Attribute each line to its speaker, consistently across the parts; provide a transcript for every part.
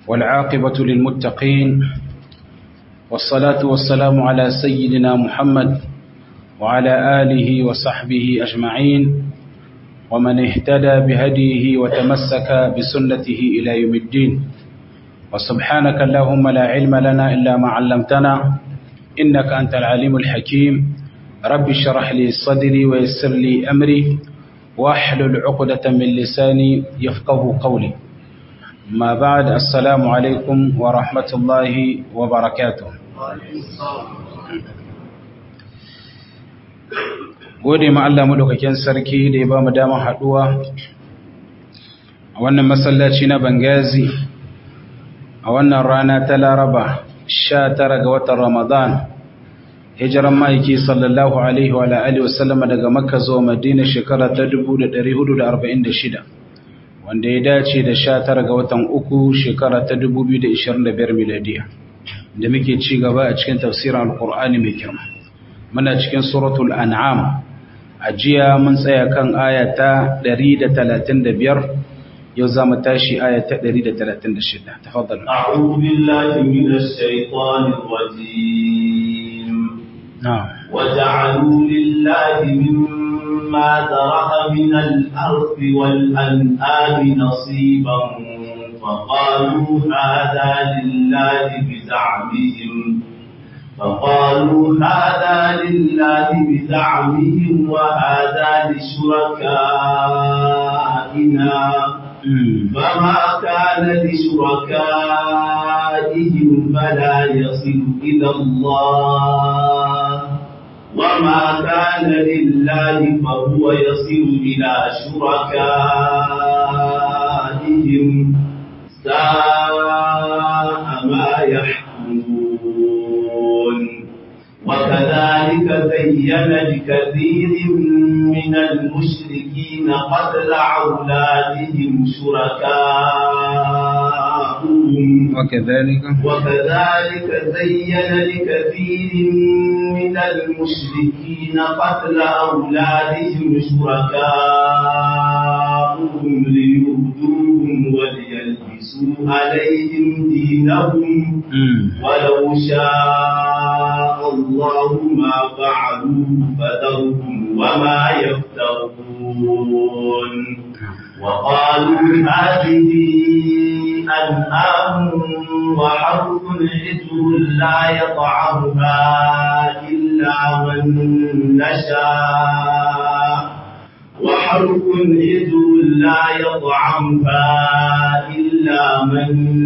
Speaker 1: والعاقبة للمتقين والصلاة والسلام على سيدنا محمد وعلى آله وصحبه أجمعين ومن اهتدى بهديه وتمسك بسنته إلى يوم الدين وسبحانك اللهم لا علم لنا إلا ما علمتنا إنك أنت العليم الحكيم رب اشرح لي صدري ويسر لي أمري واحلل عقدة من لساني يفقه قولي ما بعد السلام عليكم ورحمة الله وبركاته gode ma Allah madaukakin sarki da ya ba mu damar haduwa a wannan masallaci na Bangazi a wannan rana ta Laraba 19 ga watan Ramadan hijiran maiki sallallahu alaihi wa alihi wasallam daga Makka zuwa Madina shekara ta 1446 wanda ya dace da 19 ga watan uku shekara ta 2025 miladiya da muke ci gaba a cikin tafsirin alqur'ani mai girma muna cikin suratul an'am ajiya mun tsaya kan aya ta 135 yau za mu tashi aya ta 136 tafaddal
Speaker 2: a'udhu billahi minash shaitanir rajim
Speaker 1: na'am
Speaker 2: waja'alu lillahi mimma dara'a min al-ardi wal an'ami nasiban فقالوا هذا لله بزعمهم فقالوا هذا لله بزعمهم وهذا لشركائنا فما كان لشركائهم فلا يصل إلى الله وما كان لله فهو يصل إلى شركائهم ساء ما يحكمون وكذلك زين لكثير من المشركين قتل أولادهم شركاؤهم
Speaker 1: وكذلك
Speaker 2: وكذلك زين لكثير من المشركين قتل أولادهم شركاؤهم ليردوهم وليلبسوا عليهم دينهم ولو شاء الله ما فعلوا فذرهم وما يفترون وقالوا هذه أنعام وحرث حجر لا يطعمها إلا من نشاء وحرث حجر لا يطعمها إلا من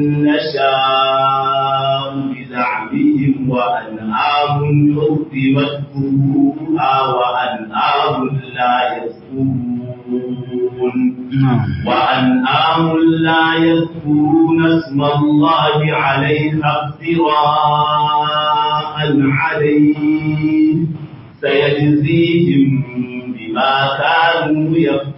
Speaker 2: نشاء بزعمهم وأنعام حرمت ظهورها وأنعام لا يذكرون وأنعام لا يذكرون اسم الله عليها افتراء عليه سيجزيهم بما كانوا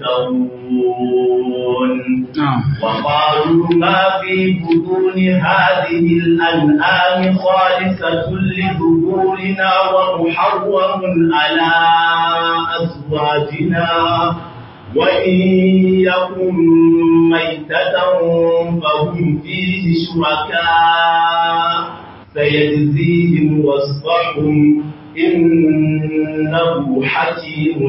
Speaker 2: يفترون وقالوا ما في بطون هذه الأنعام خالصة لذكورنا ومحرم على أزواجنا وإن يكن ميتة فهم فيه شركاء سيجزيهم وصفهم إنه حكيم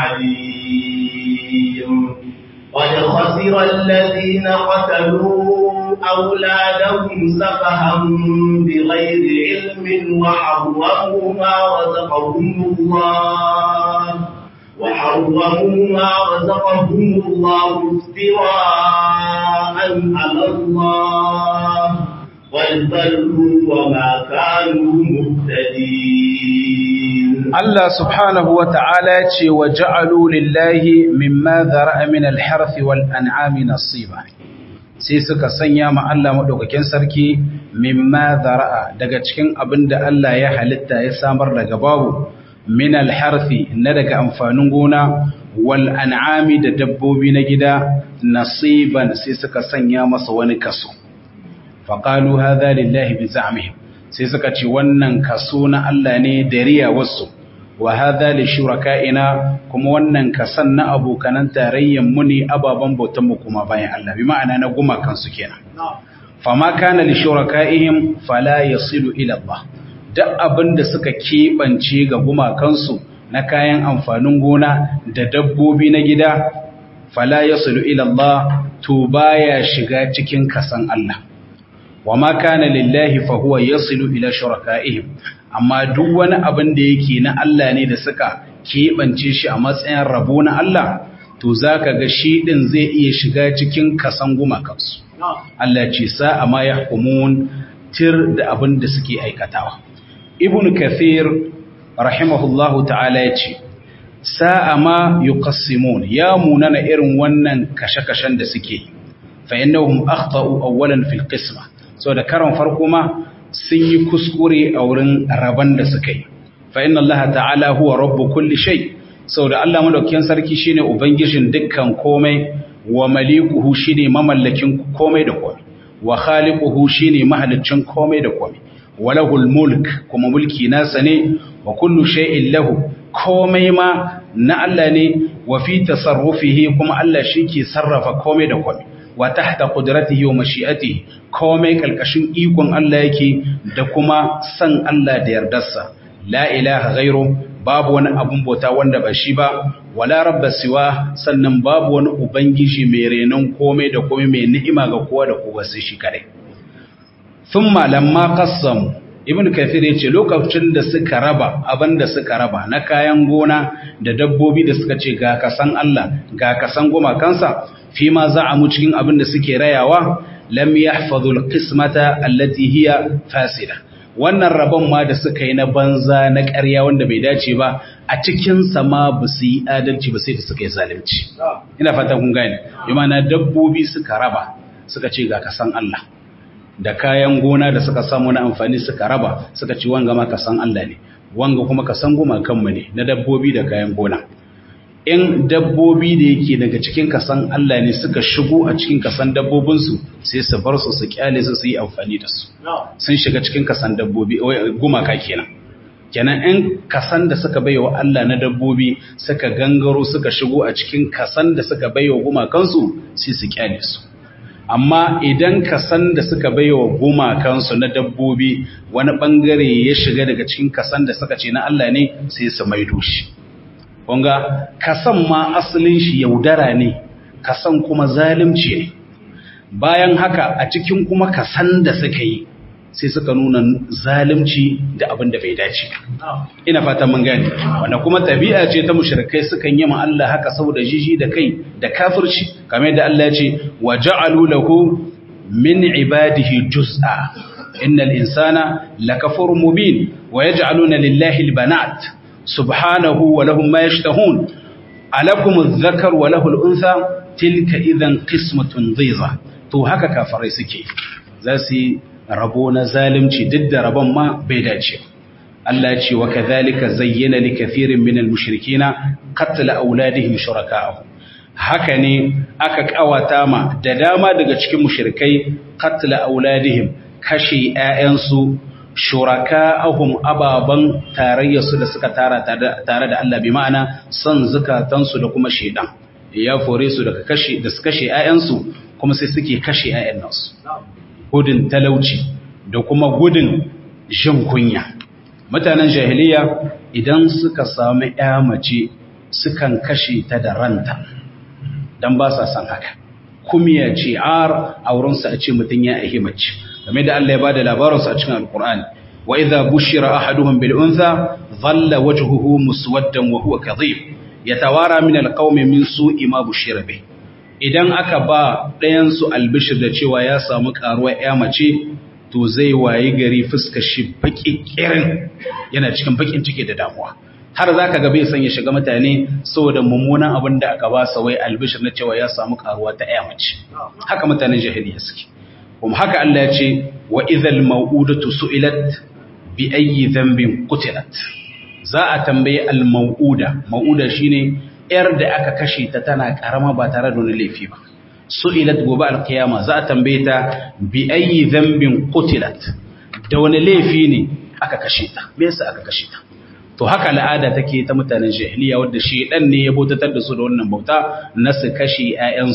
Speaker 2: عليم قد خسر الذين قتلوا أولادهم سفها بغير علم وحرموا ما رزقهم الله وحرموا ما رزقهم الله افتراء على الله والبلوا وما كانوا مهتدين
Speaker 1: Allah subhanahu wa ta'ala ce wa ja'alu lillahi mimma zara'a min al-harfi wal an'ami nasiba sai suka sanya ma Allah madaukakin sarki mimma zara'a daga cikin abin da Allah ya halitta ya samar daga babu min al-harfi na daga amfanin gona wal an'ami da dabbobi na gida nasiban sai suka sanya masa wani kaso faqalu hadha lillahi bi za'mihim sai suka ce wannan kaso na Allah ne da riya wasu wa hadha li shuraka'ina kuma wannan kasan na abokanan tarayyan mu ne ababan bautan mu kuma bayan Allah bi ma'ana na gumakan su kenan fama kana li shuraka'ihim fala yasilu ila Allah duk abinda suka kebance ga gumakansu na kayan amfanin gona da dabbobi na gida fala yasilu ila Allah to baya shiga cikin kasan Allah wama kana lillahi fa huwa yasilu ila shuraka'ihim amma duk wani abin da yake na Allah ne da suka kebance shi a matsayin rabo na Allah to zaka ga shi din zai iya shiga cikin kasan gumakansu Allah ce sa'a ma ya hukumun tir da abin da suke aikatawa. Ibn Kathir, rahimahullahu ta'ala ya ce, sa'a ma yi ya munana irin wannan kashe-kashen da suke, fa'innahum akhtau awwalan fil qisma so da karon farko ma sun yi kuskure a wurin rabon da suka yi. Fa'in Allah ta'ala huwa rabbu kulli shai, sau da Allah madaukiyan sarki shine Ubangijin dukkan komai wa malikuhu shine mamallakin komai da komai wa khaliquhu shine mahalicin komai da komai walahul mulk kuma mulki nasa ne wa kullu shay'in lahu komai ma na Allah ne wa fi tasarrufihi kuma Allah shike sarrafa komai da komai wa tahta qudratihi wa mashi'atihi komai kalkashin ikon Allah yake da kuma san Allah da yardarsa la ilaha ghairu babu wani abun bauta wanda ba shi ba wala rabba siwa sannan babu wani ubangiji mai renon komai da komai mai ni'ima ga kowa da kowa sai shi kare thumma lamma qassam ibn kathir yace lokacin da suka raba abinda suka raba na kayan gona da dabbobi da suka ce ga kasan Allah ga kasan goma kansa fi ma za'amu cikin abin da suke rayawa lam yahfazu alqismata allati hiya fasida wannan rabon ma da suka yi na banza na ƙarya wanda bai dace ba a cikinsa ma ba su yi adalci ba sai da suka yi zalunci ina fatan kun gane na dabbobi suka raba suka ce ga kasan Allah da kayan gona da suka samu na amfani suka raba suka ce wanga ma kasan Allah ne wanga kuma kasan goma kanmu ne na dabbobi da kayan gona in dabbobi da yake daga cikin kasan Allah ne suka shigo a cikin kasan dabbobinsu sai su bar su su kyale su su yi amfani da su sun shiga cikin kasan dabbobi gumaka kenan kenan in kasan da suka baiwa Allah na dabbobi suka gangaro suka shigo a cikin kasan da suka baiwa gumakansu sai su kyale su amma idan kasan da suka baiwa gumakansu na dabbobi wani bangare ya shiga daga cikin kasan da suka ce na Allah ne sai su maido shi kunga kasan ma asalin shi yaudara ne kasan kuma zalimci ne bayan haka a cikin kuma kasan da suka yi sai suka nuna zalimci da abin da bai dace ina fata mun gane wanda kuma tabi'a ce ta mushrikai sukan yi ma Allah haka saboda jiji da kai da kafirci kamar yadda Allah ya ce wa ja'alu lahu min ibadihi juz'a innal insana lakafurun mubin wa yaj'aluna lillahi albanat subhanahu wa lahum ma yashtahun alakum adh-dhakar wa lahu al-untha tilka idhan qismatun dhiza to haka kafirai suke za su rabo na zalunci duk da rabon ma bai dace Allah ya ce wa kadhalika zayyana li kathirin min al-mushrikeena qatl auladihim shuraka'ahum haka ne aka kawata ma da dama daga cikin mushrikai qatl auladihim kashe ƴaƴansu shuraka'ahum ababan tarayyarsu da suka tara tare da Allah bi ma'ana son zukatansu da kuma shedan ya fore su daga kashe da su kashe ƴaƴansu kuma sai suke kashe ƴaƴan nasu gudun talauci da kuma gudun jin kunya mutanen jahiliya idan suka samu ƴa mace sukan kashe ta da ranta dan ba sa san haka kumiya ce ar aurensa a ce mutum ya ahi mace game da Allah ya bada labarinsu a cikin alkur'ani wa idza bushira ahaduhum bil untha dhalla wajhuhu muswaddan wa huwa kadhib yatawara min alqawmi min su'i ma bushira bih idan aka ba ɗayan su albishir da cewa ya samu karuwa ya mace to zai wayi gari fuskar shi baki kirin yana cikin bakin ciki da damuwa har zaka ga bai san ya shiga mutane saboda mummunan abin da aka ba sa wai albishir na cewa ya samu karuwa ta ya mace haka mutanen jahiliya suke kuma haka Allah ya ce wa idhal mau'udatu su'ilat bi ayyi dhanbin qutilat za a tambaye al mau'uda mau'uda shine yar da aka kashe ta tana karama ba tare da wani laifi ba su'ilat gobe al qiyama za a tambaye ta bi ayyi dhanbin qutilat da wani laifi ne aka kashe ta me yasa aka kashe ta to haka al'ada take ta mutanen jahiliya wanda shedan ne ya bautatar da su da wannan bauta na su kashe ƴaƴansu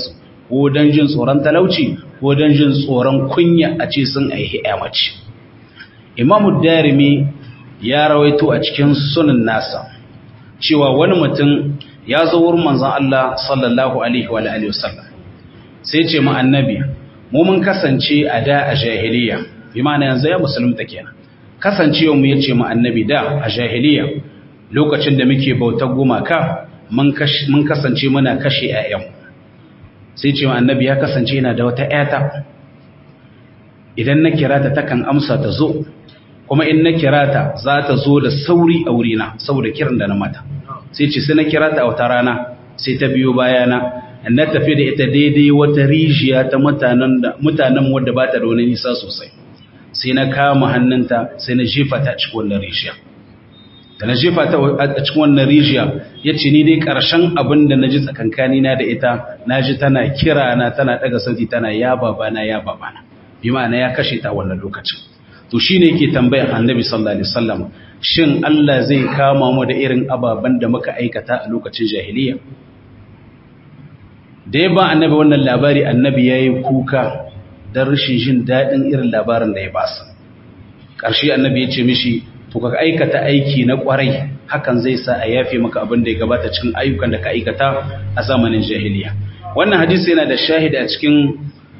Speaker 1: ko don jin tsoron talauci ko don jin tsoron kunya a ce sun aihi mace imamu darimi ya rawaito a cikin sunan nasa cewa wani mutum ya zo wurin manzon Allah sallallahu alaihi wa alihi wasallam sai ce mu annabi mu mun kasance a da a jahiliya bi ma'ana yanzu ya musulunta kenan kasancewa mu yace mu annabi da a jahiliya lokacin da muke bautar gumaka mun kasance muna kashe ƴaƴan sai ce mu annabi ya kasance yana da wata ƴata idan na kira ta takan amsa ta zo kuma in na kira ta za ta zo da sauri a wurina saboda kiran da na mata sai ce sai na kira ta a wata rana sai ta biyo bayana na tafi da ita daidai wata rijiya ta mutanen wadda ba ta da wani nisa sosai sai na kama hannunta sai na jefa ta cikin wannan rijiya da na jefa ta a cikin wannan rijiya ya ce ni dai ƙarshen abin da na ji tsakankanina da ita na ji tana kira na tana ɗaga sauti tana ya babana ya babana bi ma'ana ya kashe ta wannan lokacin to shine yake tambayar annabi sallallahu alaihi wasallam shin Allah zai kama mu da irin ababen da muka aikata a lokacin jahiliya da ya ba annabi wannan labari annabi ya yi kuka don rashin jin daɗin irin labarin da ya ba su ƙarshe annabi ya ce mishi to ka aikata aiki na ƙwarai hakan zai sa a yafe maka abin da ya gabata cikin ayyukan da ka aikata a zamanin jahiliya wannan hadisi yana da shahid a cikin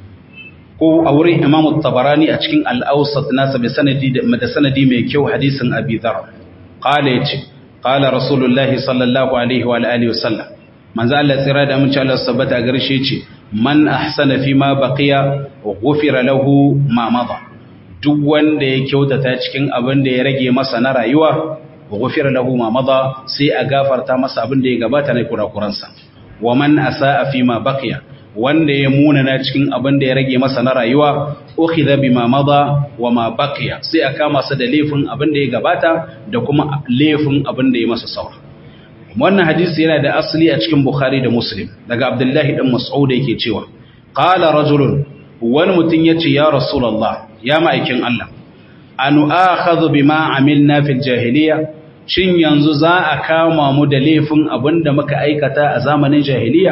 Speaker 1: ko a wurin imam tabarani a cikin al'ausat nasa da sanadi mai kyau hadisin abi dhar qala yace qala rasulullahi sallallahu alaihi wa alihi wasallam manzo Allah tsira da mun ci Allah sabbata garshe ce man ahsana fi ma baqiya ghufira lahu ma mada duk wanda ya kyautata cikin abin da ya rage masa na rayuwa ghufira lahu ma mada sai a gafarta masa abin da ya gabata na kurakuransa wa man asaa fi ma baqiya wanda ya munana cikin abin da ya rage masa na rayuwa ukhidha bima mada wa ma baqiya sai aka masa da laifin abin da ya gabata da kuma laifin abin da ya masa saura wannan hadisi yana da asali a cikin bukhari da muslim daga abdullahi dan mas'ud yake cewa qala rajulun wani mutum yace ya rasulullah ya ma'aikin Allah anu akhadhu bima amilna fil jahiliya shin yanzu za a kama mu da laifin abin da muka aikata a zamanin jahiliya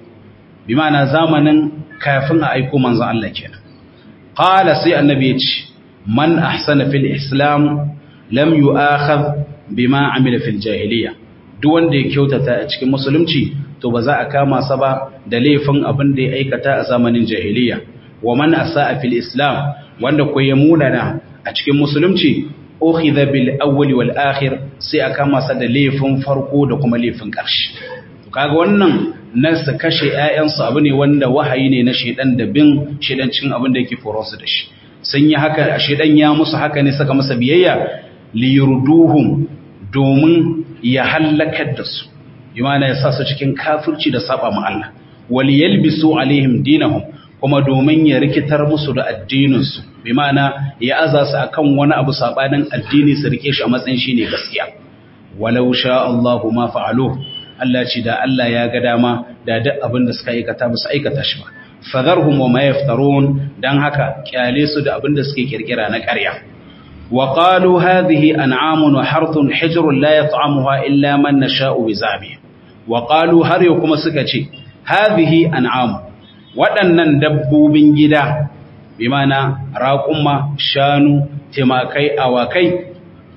Speaker 1: bi ma'ana zamanin kafin a aiko manzon Allah kenan qala sai annabi ya ce man ahsana fil islam lam yu'akhadh bima amila fil jahiliya duk wanda ya kyautata a cikin musulunci to ba za a kama sa ba da laifin abin da ya aikata a zamanin jahiliya wa man asaa fil islam wanda ko ya munana a cikin musulunci ukhidha bil awwal wal akhir sai a kama sa da laifin farko da kuma laifin ƙarshe kaga wannan nasu kashe ‘ya'yansu abu ne wanda wahayi ne na shaidan da bin shaidancin abin da yake foronsu da shi sun yi haka shaidan ya musu haka ne saka masa biyayya liyurduhum domin ya hallakar da su imana ya sa su cikin kafirci da saba ma Allah wal yalbisu alaihim dinahum kuma domin ya rikitar musu da addininsu bi ma'ana ya aza su akan wani abu sabanin addini su rike shi a matsayin shine gaskiya walau sha Allahu ma fa'aluhu Allah ce da Allah ya ga dama da duk abin da suka aikata ba su aikata shi ba fadharhum wa ma yaftarun dan haka kyale su da abin da suke kirkira na ƙarya wa qalu hadhihi an'amun wa harthun hijrun la yat'amuha illa man nasha'u bi zabi wa qalu har yau kuma suka ce hadhihi an'am waɗannan dabbobin gida bi mana raƙuma shanu timakai awakai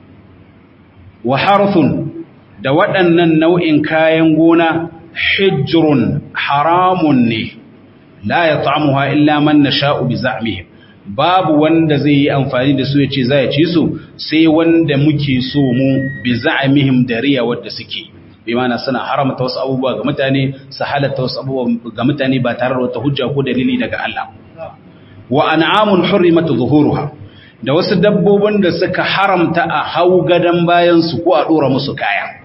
Speaker 1: wa harthun da waɗannan nau'in kayan gona hijrun haramun ne la ya ta'amuha illa man nasha'u bi za'mihim babu wanda zai yi amfani da su ya ce za ya ci su sai wanda muke so mu bi za'mihim da riya wadda suke bi mana suna haramta wasu abubuwa ga mutane su halatta wasu abubuwa ga mutane ba tare da wata hujja ko dalili daga Allah wa an'amun hurrimat zuhuruha da wasu dabbobin da suka haramta a hau gadan bayan su ko a dora musu kaya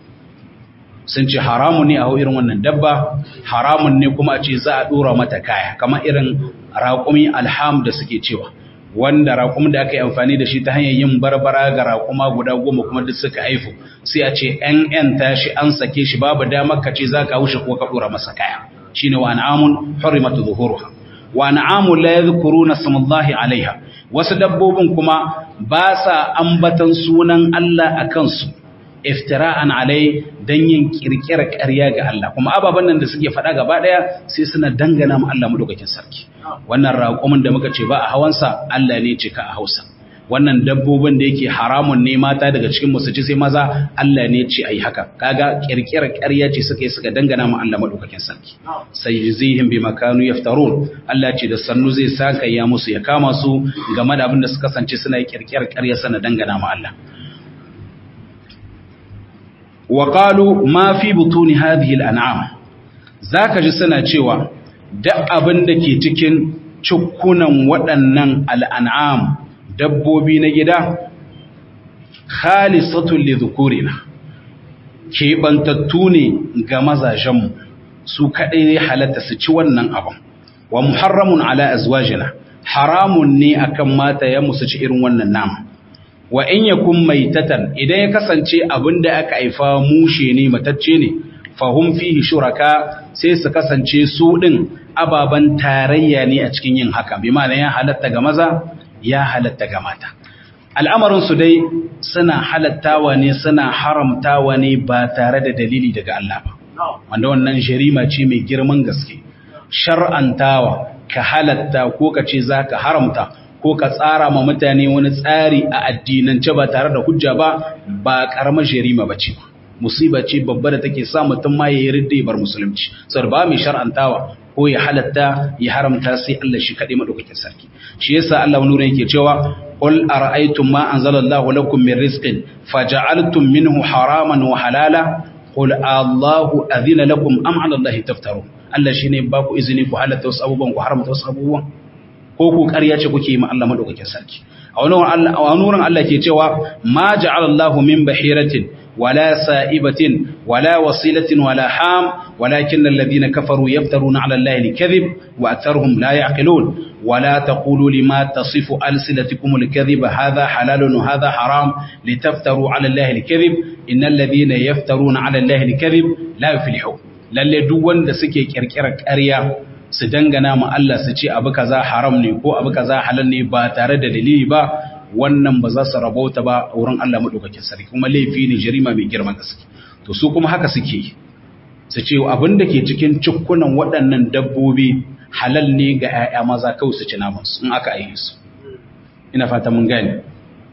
Speaker 1: sun ce haramun ne a hau irin wannan dabba haramun ne kuma a ce za a dora mata kaya kamar irin raƙumi alham da suke cewa wanda raƙumin da aka yi amfani da shi ta hanyar yin barbara ga raƙuma guda goma kuma duk suka haifu sai a ce ‘yan ‘yan tashi an sake shi babu damar ka ce za ka wuce ko ka dora masa kaya shi ne wa an'amun hurimatu zuhuruha wa an'amun la yadhkuruna samallahi alaiha wasu dabbobin kuma ba sa ambatan sunan Allah a kansu iftira'an alai dan yin kirkirar ƙarya ga Allah kuma ababan nan da suke faɗa gaba ɗaya sai suna dangana mu Allah madaukakin sarki wannan raƙumin da muka ce ba a hawansa Allah ne ce ka a Hausa wannan dabbobin da yake haramun ne mata daga cikin musu ci sai maza Allah ne ce ayi haka kaga kirkirar ƙarya ce suka yi suka dangana mu Allah madaukakin sarki sai yuzihim bi makanu yaftarun Allah ce da sannu zai saka ya musu ya kama su game da abin da suka kasance suna yi kirkirar ƙarya sana dangana mu Allah wa qalu ma fi butuni hadhihi al-an'am zaka ji suna cewa duk abin da ke cikin cukkunan waɗannan al'an'am dabbobi na gida khalisatun li dhukurina keɓantattu ne ga mazajenmu su kaɗai ne halatta su ci wannan abin wa muharramun ala azwajina haramun ne akan mata ya musu ci irin wannan nama wa in yakun maitatan idan ya kasance abin da aka haifa mushe ne matacce ne fahum fihi shuraka sai su kasance su din ababan tarayya ne a cikin yin haka bi ma'ana ya halatta ga maza ya halatta ga mata al'amarinsu dai suna halattawa ne suna haramtawa ne ba tare da dalili daga Allah ba wanda wannan jarima ce mai girman gaske shar'antawa ka halatta ko ka ce za ka haramta ko ka tsara ma mutane wani tsari a addinance ba tare da hujja ba ba ƙaramar jarima ba ce musiba ce babba da take sa mutum ma ya yi ridda bar musulunci saboda ba mai shar'antawa ko ya halatta ya haramta sai Allah shi kaɗai maɗaukakin sarki shi yasa Allah wani wurin yake cewa qul ara'aytum ma anzalallahu lakum min rizqin faja'altum minhu haraman wa halala qul Allahu adhina lakum am 'ala Allahi taftarun Allah shine ba ku izini ku halatta wasu abubuwan ku haramta wasu abubuwan ko ku ƙarya ce kuke yi ma Allah maɗaukakin sarki a wani wurin Allah ke cewa ma ja'ala Allahu min bahiratin ولا سائبة ولا وصيلة ولا حام ولكن الذين كفروا يفترون على الله الكذب وأكثرهم لا يعقلون ولا تقولوا لما تصف ألسنتكم الكذب هذا حلال وهذا حرام لتفتروا على الله الكذب إن الذين يفترون على الله الكذب لا يفلحون lalle duk wanda suke kirkirar ƙarya su dangana ma Allah su ce abu kaza haram ne ko abu kaza halal ne ba tare da dalili ba wannan ba za su rabauta ba a wurin Allah maɗaukakin sarki kuma laifi ne jarima mai girman gaske to su kuma haka suke su ce abin da ke cikin cikkunan waɗannan dabbobi halal ne ga 'ya'ya maza kawai su ci namansu in aka aihe su ina fata mun gane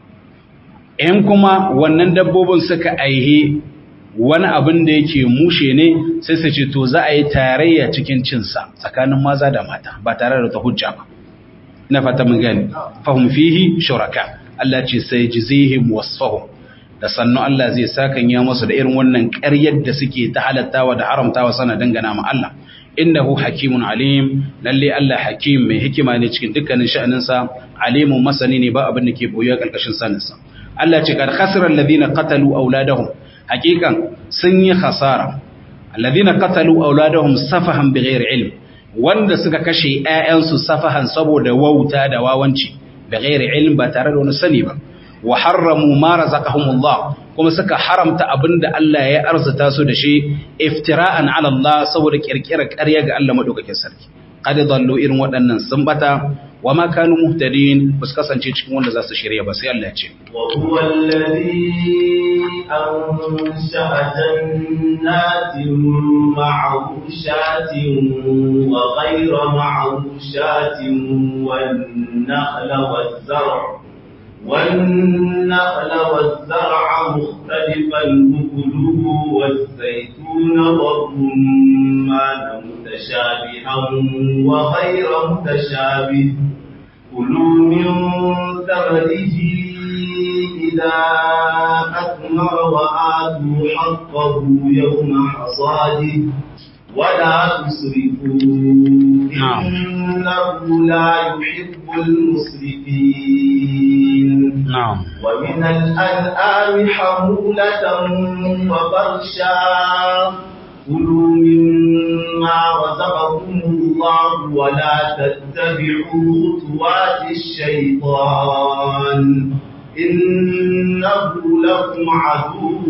Speaker 1: in kuma wannan dabbobin suka aihe wani abin da yake mushe ne sai su ce to za a yi tarayya cikin cinsa tsakanin maza da mata ba tare da ta hujja ba ina fata mun gani fahum fihi shuraka Allah ce sai jizihim wasfahum da sannu Allah zai sakan ya musu da irin wannan ƙaryar da suke ta halattawa da haramtawa sana dangana ma Allah innahu hakimun alim lalle Allah hakim mai hikima ne cikin dukkanin sha'aninsa alimun masani ne ba abin da ke boye karkashin saninsa Allah ce kad khasira alladhina qatalu auladahum hakikan sun yi khasara alladhina qatalu auladahum safahan bighairi ilm wanda suka kashe ‘ya'yansu safahan saboda wauta da wawanci da gairi ilm ba tare da wani sani ba, wa harramu mara zakahumullah kuma suka haramta abin da Allah ya arzuta su da shi iftira'an ala Allah saboda kirkirar ƙarya ga Allah maɗaukakin sarki. Kada zallo irin waɗannan sun bata wa ma kanu muhtadin ba su kasance cikin wanda za su shirya ba sai Allah ce.
Speaker 2: Wa huwa alladhi ansha'a jannatin ma'rushatin wa ghayra ma'rushatin wan nakhla waz-zar' والنخل والزرع مختلفا أكله والزيتون والرمان متشابها وغير متشابه كلوا من ثمره إذا أثمر وآتوا حقه يوم حصاده ولا تسرفوا إنه لا يحب المسرفين
Speaker 1: نعم
Speaker 2: ومن الأنعام حمولة وفرشا كلوا مما رزقكم الله ولا تتبعوا خطوات الشيطان إنه لكم عدو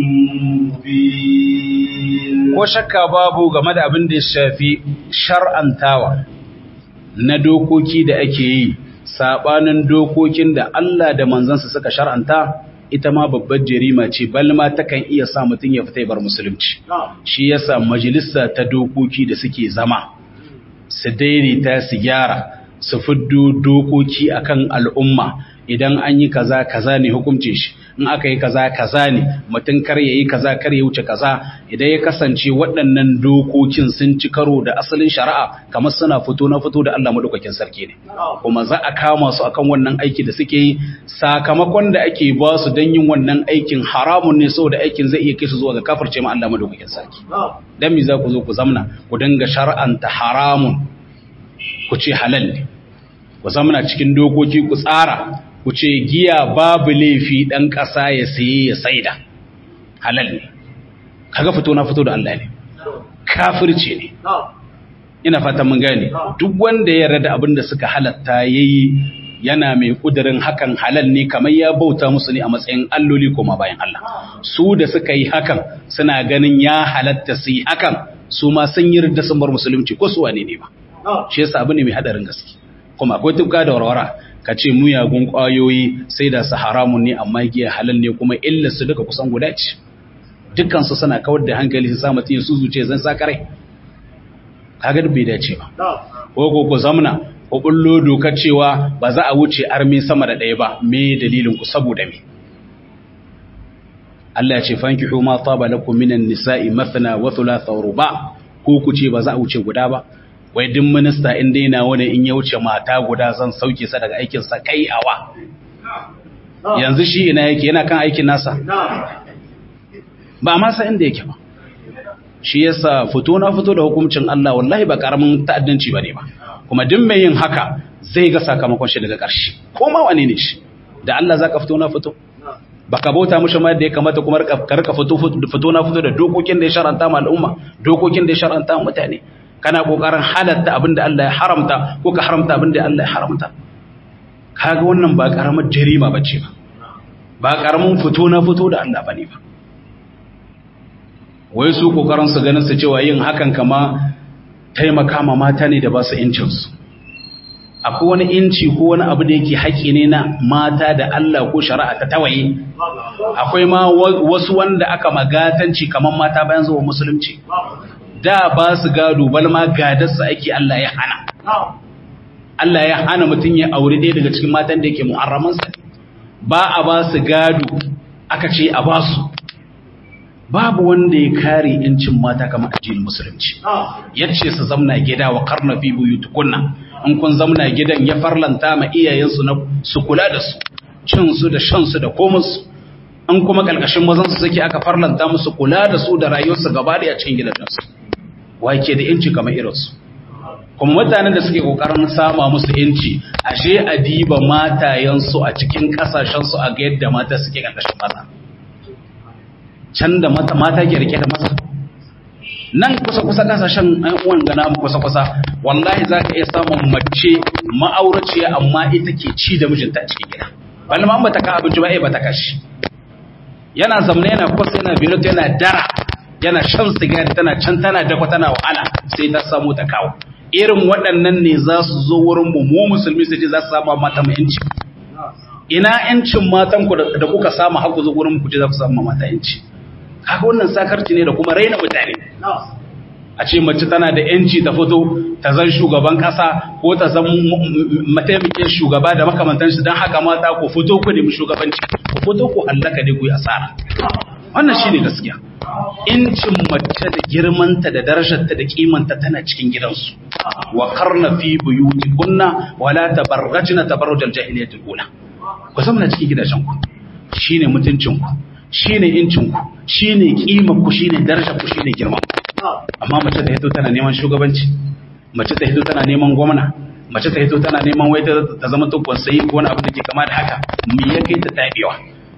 Speaker 2: مبين
Speaker 1: ko shakka babu game da abin da ya shafi shar'antawa na dokoki da ake yi sabanin dokokin da Allah da manzansa suka shar'anta ita ma babbar jarima ce balma takan iya sa mutum ya fita bar musulunci shi yasa majalisa ta dokoki da suke zama su daidaita su gyara su fiddo dokoki akan al'umma idan an yi kaza kaza ne hukuncin shi in aka yi kaza kaza ne mutum kar ya yi kaza kar ya wuce kaza idan ya kasance waɗannan dokokin sun ci karo da asalin shari'a kamar suna fito na fito da Allah madaukakin sarki ne kuma za a kama su akan wannan aiki da suke yi sakamakon da ake ba su don yin wannan aikin haramun ne saboda aikin zai iya kai su zuwa ga kafirce ma Allah madaukakin sarki dan me za ku zo ku zamna ku dinga shar'anta haramun ku ce halal ne ku zamna cikin dokoki ku tsara ku ce giya babu laifi ɗan ƙasa ya saye ya saida halal ne kaga fito na fito da Allah ne kafirce ne ina fatan mun gane duk wanda ya yarda abin da suka halatta yayi yana mai kudirin hakan halal ne kamar ya bauta musu ne a matsayin alloli koma bayan Allah su da suka yi hakan suna ganin ya halatta su yi hakan su ma sun yi ridda sun bar musulunci ko su wane ne ba shi yasa abu ne mai hadarin gaske kuma akwai tufka da warwara ka ce muyagun ƙwayoyi sai da su haramun ne amma giya halal ne kuma illa su duka kusan guda ce dukkansu suna kawar da hankali su samu tiyin su zuce zan sa kare kaga bai dace ba ko ko ku zamna ko bullo doka cewa ba za a wuce armi sama da ɗaya ba me dalilin ku saboda me Allah ya ce fankihu ma taba lakum minan nisa'i mathna wa thulatha wa ruba ko ku ce ba za a wuce guda ba wai duk minista in dai na wani in ya wuce mata guda zan sauke sa daga aikin sa kai awa yanzu shi ina yake yana kan aikin nasa ba ma sa inda yake ba shi yasa fito na fito da hukuncin Allah wallahi ba karamin ta'addanci bane ba kuma duk mai yin haka zai ga sakamakon shi daga ƙarshe ko ma wane ne shi da Allah zaka fito na fito baka bauta mushi ma da ya kamata kuma ka rika fito fito na fito da dokokin da ya sharanta ma al'umma dokokin da ya sharanta mutane kana kokarin halatta abinda Allah ya haramta ko ka haramta abinda Allah ya haramta kaga wannan ba karamar jarima bace ba ba karamin fito na fito da Allah bane ba wai su kokarin su ganin su cewa yin hakan kama taimaka ma mata ne da ba su incin su akwai wani inci ko wani abu da yake haƙi ne na mata da Allah ko shari'a ta tawaye akwai ma wasu wanda aka magatanci kamar mata bayan zuwa musulunci da ba su gado bal ma gadarsa ake Allah ya hana Allah ya hana mutum ya aure ɗaya daga cikin matan da yake muharramansa ba a ba su gado aka ce a ba su babu wanda ya kare yancin mata kamar addinin musulunci yace su zamna gida wa karna fi buyutukunna in kun zamna gidan ya farlanta ma iyayensu na su kula da su cin su da shan su da komus in kuma kalkashin mazan su suke aka farlanta musu kula da su da rayuwarsu gaba da cikin gidajensu wake da yanci kamar irinsu kuma mutanen da suke kokarin sama musu yanci ashe a diba matayensu a cikin kasashensu a ga yadda mata suke karkashin maza can da mata mata ke rike da maza nan kusa-kusa kasashen an uwan gana mu kusa-kusa wallahi za ka iya samun mace ma'auraciya amma ita ke ci da mijinta a cikin gida balla ma ta ka abinci ba ba ta kashi yana zamne yana kusa yana biro yana dara yana shan sigari tana can tana dakwa tana wahala sai ta samu ta kawo irin waɗannan ne za su zo wurin mu mu musulmi su ce za su samu mata mu yanci ina yancin matan ku da kuka samu haku zo wurin ku ce za ku samu mata yanci kaga wannan sakarci ne da kuma raina mutane a ce mace tana da yanci ta fito ta zan shugaban kasa ko ta zan mataimakin shugaba da makamantan shi don haka mata ku fito ku nemi shugabanci ku fito ku hallaka ne ku yi asara wannan shine gaskiya incin mace da girmanta da darajarta da kimanta tana cikin gidansu wa karna fi buyutikunna wala tabarrajna tabarrujal jahiliyatul ula ku zama cikin gidajen ku shine mutuncin ku shine incin ku shine kimar ku shine darajar ku shine girman amma mace ta hito tana neman shugabanci mace ta hito tana neman gwamna mace ta hito tana neman wai ta zama to kwansayi ko wani abu da ke kama da haka me ya kai ta tabewa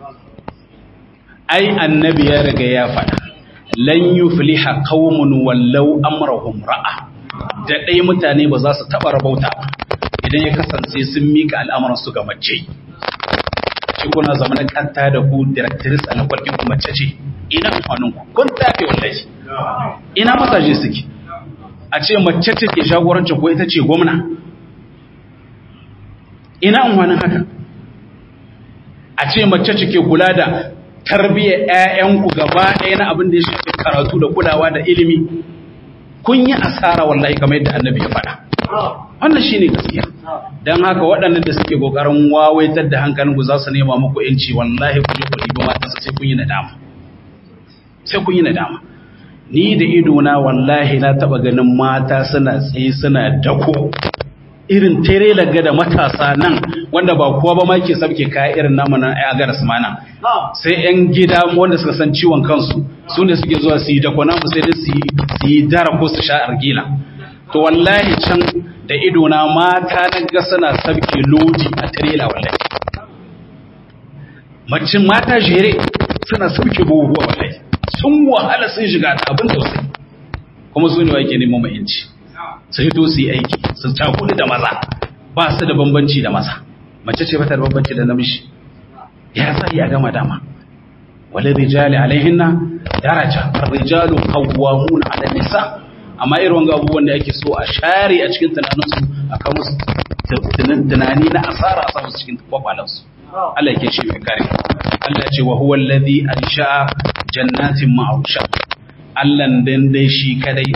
Speaker 1: ai annabi ya riga ya faɗa lan yufliha qaumun wallau amrahum ra'a da dai mutane ba za su taba rabauta ba idan ya kasance sun mika al'amuran su ga mace shi kuna zama na kanta da ku directrice a lakwalkin ku mace ce ina amfanin ku kun tafe wallahi ina masaje suke a ce mace ce ke jagorancin ko ita ce gwamna ina amfanin haka a ce mace cike kula da tarbiyyar ƴaƴanku gaba ɗaya na abin da ya shafi karatu da kulawa da ilimi kun yi asara wallahi kamar yadda annabi ya faɗa wannan shine gaskiya dan haka waɗannan da suke kokarin wawaitar da hankalinku za su nema muku yanci wallahi ku je ku ɗiba mata sai kun yi nadama sai kun yi nadama ni da idona wallahi na taba ganin mata suna tsaye suna dako irin tere laga da matasa nan wanda ba kowa ba ma ke sabke kaya irin namu na ya gara mana sai yan gida wanda suka san ciwon kansu su ne suke zuwa su yi dako namu sai dai su yi dara ko su sha argila to wallahi can da idona mata na ga suna sabke lodi a tirela wallahi macin mata jere suna sabke buhuwa wallahi sun wahala sun shiga ta abin tausayi kuma su ne wa ke neman mahimci su hito su yi aiki su cakuli da maza ba su da bambanci da maza mace ce bata da bambanci da namiji ya sa ya gama dama wale rijali alaihinna daraja rijalu qawwamuna ala nisa amma irin wanga abubuwan da ake so a share a cikin tunaninsu a kan musu tunani na asara a samu cikin kwakwalansu Allah yake shi mai kare Allah ce wa huwa alladhi ansha'a jannatin ma'rusha Allah dan dai shi kadai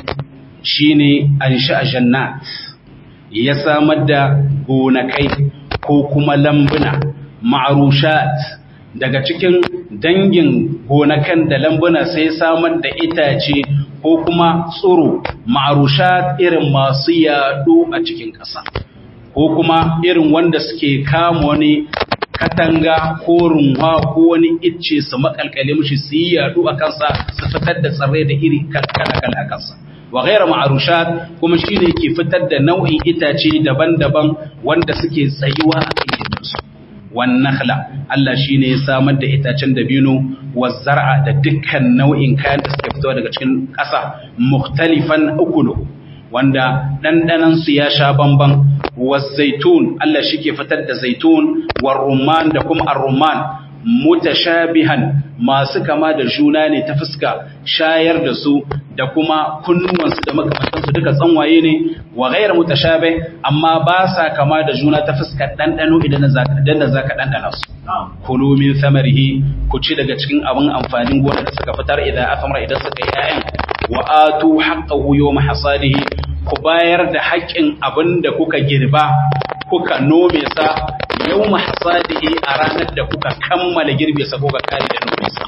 Speaker 1: shine ansha'a jannat ya samar da gonakai ko kuma lambuna ma'rushat daga cikin dangin gonakan da lambuna sai samar da itace ko kuma tsoro ma'rushat irin masu yaɗo a cikin ƙasa ko kuma irin wanda suke kama wani katanga ko runwa ko wani icce su makalkale mushi su yi yadu a kansa su fitar da tsirrai da iri kala-kala a kansa wa ghaira ma'arushat kuma shine ke fitar da nau'in itace daban-daban wanda suke tsayuwa a cikin su wan nakhla Allah shine ya samar da itacen dabino wa zar'a da dukkan nau'in kayan da suke fitowa daga cikin ƙasa mukhtalifan ukulu wanda dandanan su ya sha bamban والزيتون Allah shike fitar da zaitun war rumman da kuma ar-rumman mutashabihan masu kama da juna ne ta fuska shayar da su da kuma kunnuwansu da makamantansu duka tsanwaye ne wa ghayr mutashabih amma ba sa kama da juna ta fuska dandano idan zaka danna zaka dandana su kulu min samarihi ku ci daga cikin abin amfanin gona da suka fitar idan afamra idan suka yi 'ya'yan wa atu haqqahu yawma hasadihi ku bayar da haƙƙin abin da kuka girba kuka nome sa yau mahasadihi a ranar da kuka kammala girbe sa kuka kare da nome sa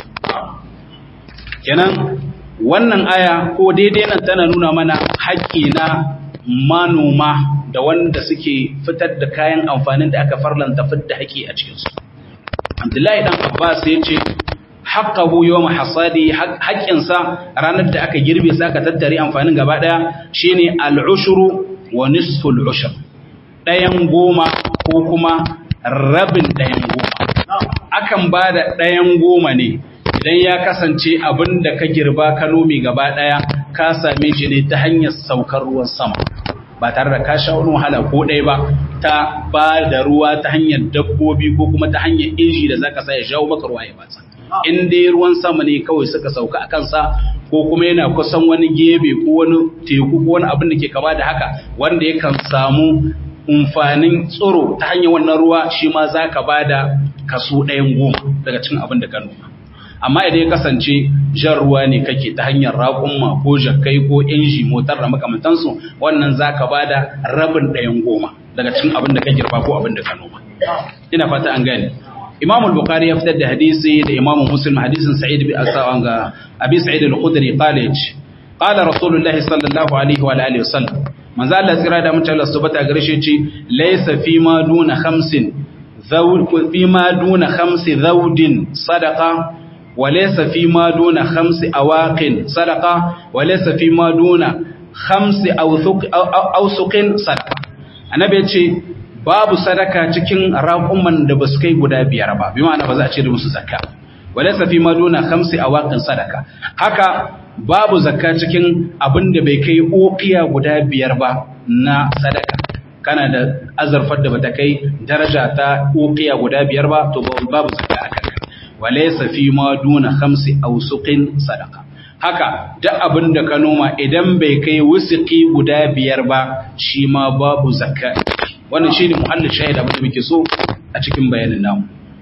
Speaker 1: kenan wannan aya ko daidai nan tana nuna mana haƙƙi na manoma da wanda suke fitar da kayan amfanin da aka farlanta fitar haƙƙi a cikinsu abdullahi dan abbas ya ce haqqahu yawma hasadi haƙƙinsa ranar da aka girbe sa aka tattare amfanin gaba daya shine al-ushru wa nisfu al-ushr dayan goma ko kuma rabin dayan goma akan bada dayan goma ne idan ya kasance abin da ka girba ka nome gaba daya ka same shi ne ta hanyar saukar ruwan sama ba tare da ka sha wani wahala ko ɗaya ba ta ba da ruwa ta hanyar dabbobi ko kuma ta hanyar inji da zaka sa ya jawo maka ruwa ya batsa in dai ruwan sama ne kawai suka sauka a kansa ko kuma yana kusan wani gebe ko wani teku ko wani abin da ke kama da haka wanda yakan samu umfanin tsoro ta hanyar wannan ruwa shi ma za ka ba da kaso ɗayan goma daga cikin abin da ka noma amma idan ya kasance jan ruwa ne kake ta hanyar raƙumma ko jakkai ko inji motar da makamantansu wannan za ka ba da rabin ɗayan goma daga cikin abin da ka girba ko abin da ka noma ina fata an gane imam al-bukhari ya fitar da hadisi da imam muslim hadisin sa'id bi asawan ga abi sa'id al-khudri qala qala rasulullahi sallallahu alaihi wa alihi wasallam manzo Allah tsira da mutum Allah subhanahu gare shi ce laysa fi ma duna khamsin zawd fi ma duna khamsi zawdin sadaqa wa laysa fi ma duna khamsi awaqin sadaqa wa laysa fi ma duna khamsi awsuqin sadaqa annabi ya ce babu sadaka cikin raƙuman da ba su kai guda biyar ba bi ma'ana ba za a ce da musu zakka walaysa fi maduna khamsi awaqin sadaka haka babu zakka cikin abin da bai kai uqiya guda biyar ba na sadaka kana da azarfar da bata kai daraja ta uqiya guda biyar ba to babu zakka a kanka walaysa fi maduna khamsi awsuqin sadaka haka duk abin da ka noma idan bai kai wusuki guda biyar ba shi ma babu zakka wannan shine muhallin shahida abin da muke so a cikin bayanin namu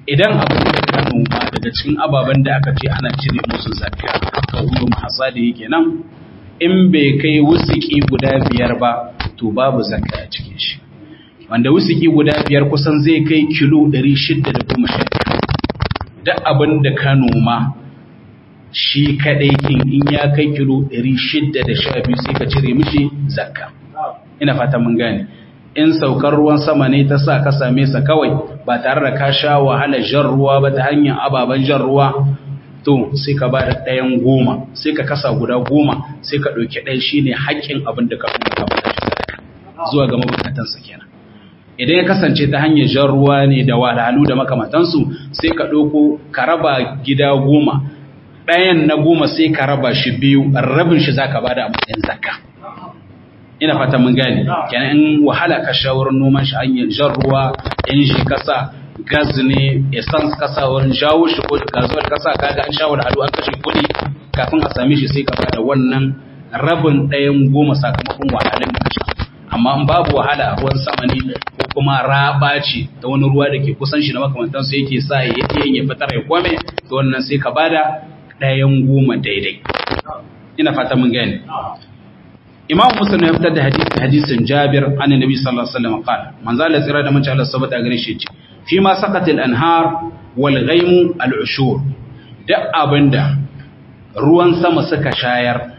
Speaker 1: idan abin da ka noma daga cikin ababen da aka ce ana cire musu zakka haka wuyo mahasadi kenan in bai kai wusiki guda biyar ba to babu zakka a cikin shi wanda wusiki guda biyar kusan zai kai kilo 610 duk abin da ka noma shi kadai kin in ya kai kilo 612 sai ka cire mishi zakka ina fata mun gane in saukar ruwan sama ne ta sa ka same sa kawai ba tare da ka sha wahala jan ruwa ba ta hanyar ababen jan ruwa to sai ka ba da ɗayan goma sai ka kasa guda goma sai ka ɗauki ɗaya shi ne haƙƙin abin da ka kuma ka bada shi sadaka zuwa ga mabukatansa kenan idan ya kasance ta hanyar jan ruwa ne da wahalhalu da makamantansu sai ka ɗauko ka raba gida goma ɗayan na goma sai ka raba shi biyu rabin shi za ka bada a matsayin zakka ina fata mun gane kenan in wahala ka sha wurin noman shi hanyar jan ruwa in shi kasa gas ne essence kasa wurin jawo shi ko gazuwar kasa kaga an sha wahala an kashe kuɗi kafin a same shi sai ka bada wannan rabin ɗayan goma sakamakon wahalar da kashe amma in babu wahala a ruwan sama ne ko kuma raba ce da wani ruwa da ke kusan shi na makamantansu yake sa ya yi ya fitar ya kwame to wannan sai ka bada ɗayan goma daidai ina fata mun gane imam muslim ya fitar da hadisi hadisin jabir an nabi sallallahu alaihi wasallam qala man zala tsira da mace Allah sabata gare shi ce fi ma saqat al anhar wal ghaym al ushur da abinda ruwan sama suka shayar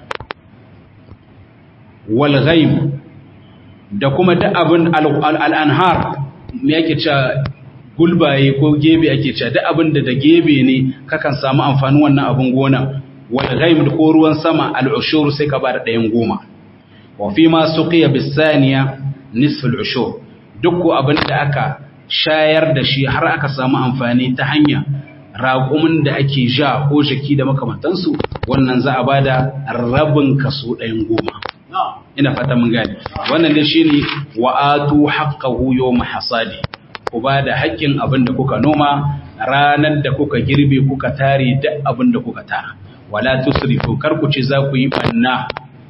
Speaker 1: wal ghaym da kuma da abin al anhar me yake cewa gulbaye ko gebe ake cewa da abinda da gebe ne kakan samu amfanin wannan abin gona wal ghaym ko ruwan sama al ushur sai ka ba da ɗayan goma وفيما سقي بالثانية نصف العشور duk abin da aka shayar da shi har aka samu amfani ta hanya raƙumin da ake ja ko jaki da makamantansu wannan za a ba da rabin kaso ɗayan goma ina fata mun gani wannan da shi ne wa'atu haƙƙahu yau hasadi ku ba da haƙƙin abin da kuka noma ranar da kuka girbe kuka tare duk abin da kuka tara wala tusrifu kar ku ce za ku yi banna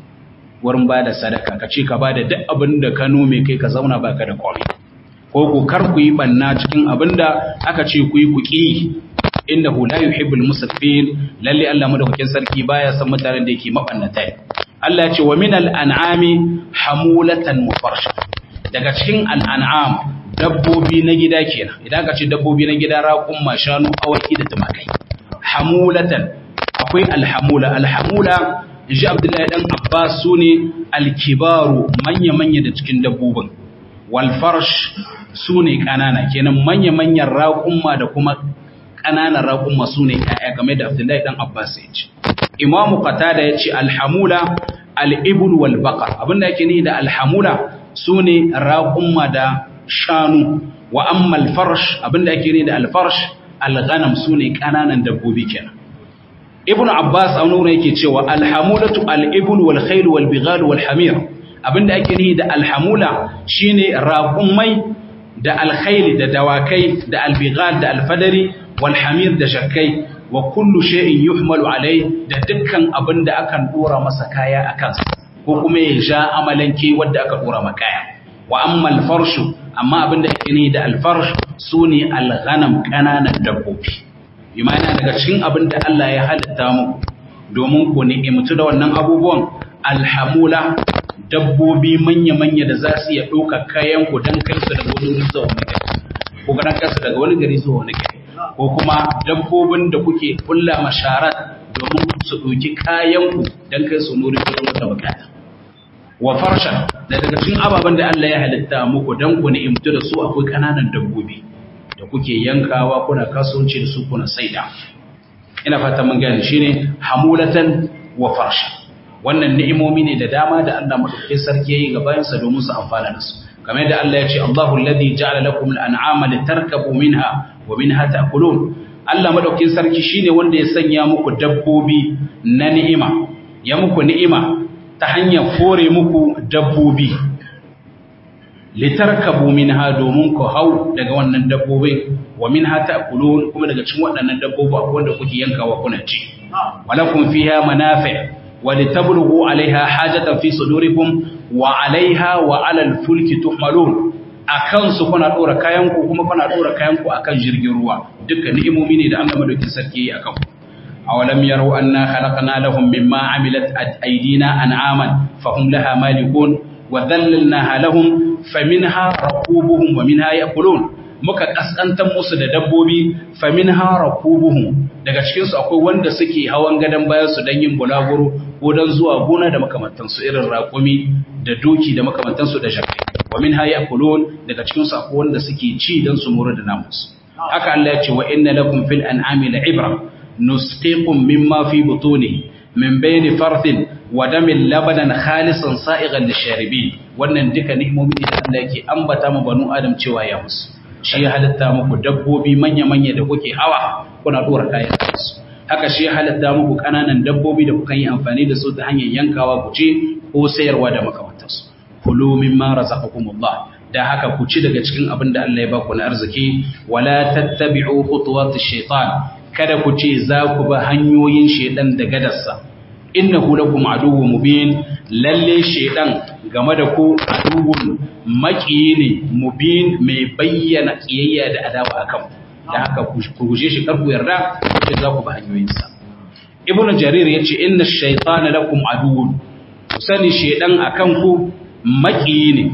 Speaker 1: wurin ba da sadaka ka ce ka ba da duk abin da ka nome kai ka zauna baka da komai ko ku kar ku yi banna cikin abin da aka ce ku yi ku ƙi innahu la yuhibbul musrifin lalle Allah madaukakin sarki baya san mutanen da yake mabannata Allah ya ce wa minal an'ami hamulatan wa farsha daga cikin al'an'am dabbobi na gida kenan idan ka ce dabbobi na gida raƙun mashanu awaki da tumakai hamulatan akwai alhamula alhamula in ji abdullahi dan abbas su ne alkibaru manya-manya da cikin dabbobin walfarsh su ne ƙanana kenan manya-manyan raƙumma da kuma ƙananan raƙumma su ne ‘ya'ya game da abdullahi dan abbas ya ce imamu qatada ya ce alhamula al'ibul wal baqar abinda yake ni da alhamula su ne raƙumma da shanu wa amma alfarsh abinda yake ni da alfarsh alghanam su ne ƙananan dabbobi kenan ibnu abbas a wani yake cewa alhamulatu al-ibn wal khayl wal bighal wal hamir abinda ake nihi da alhamula shine raqumai da al-khayl da dawakai da al-bighal da al-fadari wal hamir da shakkai wa kullu shay'in yuhmalu alai da dukkan abinda akan dora masa kaya akan ko kuma ya ja amalanke wanda aka dora maka kaya wa amma al-farshu amma abinda ake nihi da al-farsh sune al-ghanam kananan dabbobi imana daga cikin abin da Allah ya halitta muku domin ku ni'imtu da wannan abubuwan alhamula dabbobi manya-manya da za su iya ɗauka kayan ku don kai su daga wani gari zuwa wani gari ko ga kai su daga wani gari zuwa wani gari ko kuma dabbobin da kuke kulla masharat domin su ɗauki kayan ku don kai su nuri ko wata bukata wa farsha da daga cikin ababen da Allah ya halitta muku don ku ni'imtu da su akwai kananan dabbobi da kuke yankawa kuna kasuwanci da su kuna saida ina fata mun gane shine hamulatan wa farsha wannan ni'imomi ne da dama da Allah madaukakin sarki yayi ga bayansa domin su amfana da su kamar yadda Allah ya ce Allahu alladhi ja'ala lakum al-an'ama litarkabu minha wa minha ta'kulun Allah madaukakin sarki shine wanda ya sanya muku dabbobi na ni'ima ya muku ni'ima ta hanyar fore muku dabbobi litarkabu minha domin ku hau daga wannan dabbobin wa minha ta'kulun kuma daga cikin waɗannan dabbobi akwai wanda kuke yankawa kuna ci walakum fiha manafi' wa litablughu 'alayha hajatan fi sudurikum wa 'alayha wa 'ala al-fulki tuhmalun a kansu kuna ɗora kayanku kuma kuna ɗora kayanku a kan jirgin ruwa duka ni'imomi ne da Allah madaukin sarki ya kan awalam yaro anna khalaqna lahum mimma amilat aydina an'aman fahum laha malikun wa dhallalnaha lahum faminha rakubuhum wa minha ya'kulun muka kaskantar musu da dabbobi faminha rakubuhum daga cikin su akwai wanda suke hawan gadan bayan su dan yin bulaguro ko dan zuwa gona da makamantansu irin raƙumi da doki da makamantansu da shakai wa min haya kulun daga cikin su akwai wanda suke ci dan su mura da namus haka Allah ya ce wa inna lakum fil an'ami la'ibra nusqikum mimma fi butuni min bayni farthin wa damin labanan khalisan sa'igan lisharibin wannan duka ni'imomi da Allah yake ambata mu banu adam cewa ya musu shi ya halitta muku dabbobi manya-manya da kuke hawa kuna dora kayan su haka shi ya halitta muku kananan dabbobi da kuka yi amfani da su ta hanyar yankawa ku ce ko sayarwa da makamantansu kulu mimma razaqakumullah da haka ku ci daga cikin abin da Allah ya baku na arziki wala tattabi'u khutuwatish shaitan kada ku ce za ku ba hanyoyin shaitan da gadarsa innahu lakum aduwwun mubin lalle shaitan game da ku aduwwun maƙiyi ne mubin mai bayyana kiyayya da adawa akan da haka ku guje shi kar ku yarda ku za ku ba hanyoyinsa ibnu jarir yace inna ash-shaytana lakum aduwwun ku sani shaitan akan ku maƙiyi ne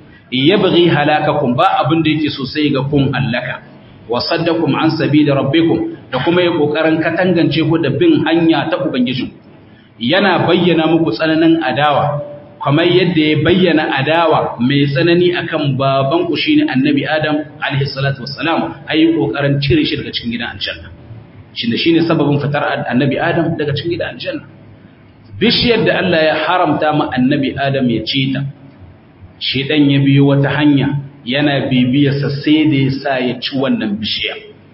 Speaker 1: yabghi halakakum ba abin da yake so sai ga kun allaka wa saddakum an sabili rabbikum da kuma ya kokarin katangance ku da bin hanya ta ubangijin yana bayyana muku tsananin adawa kamar yadda ya bayyana adawa mai tsanani akan baban ku shine annabi adam alaihi salatu wassalam ayi kokarin cire shi daga cikin gidan aljanna shine shine sababin fitar annabi adam daga cikin gidan aljanna bishiyar da Allah ya haramta ma annabi adam ya ci ta shedan ya biyo wata hanya yana bibiyarsa sai da ya sa ya ci wannan bishiya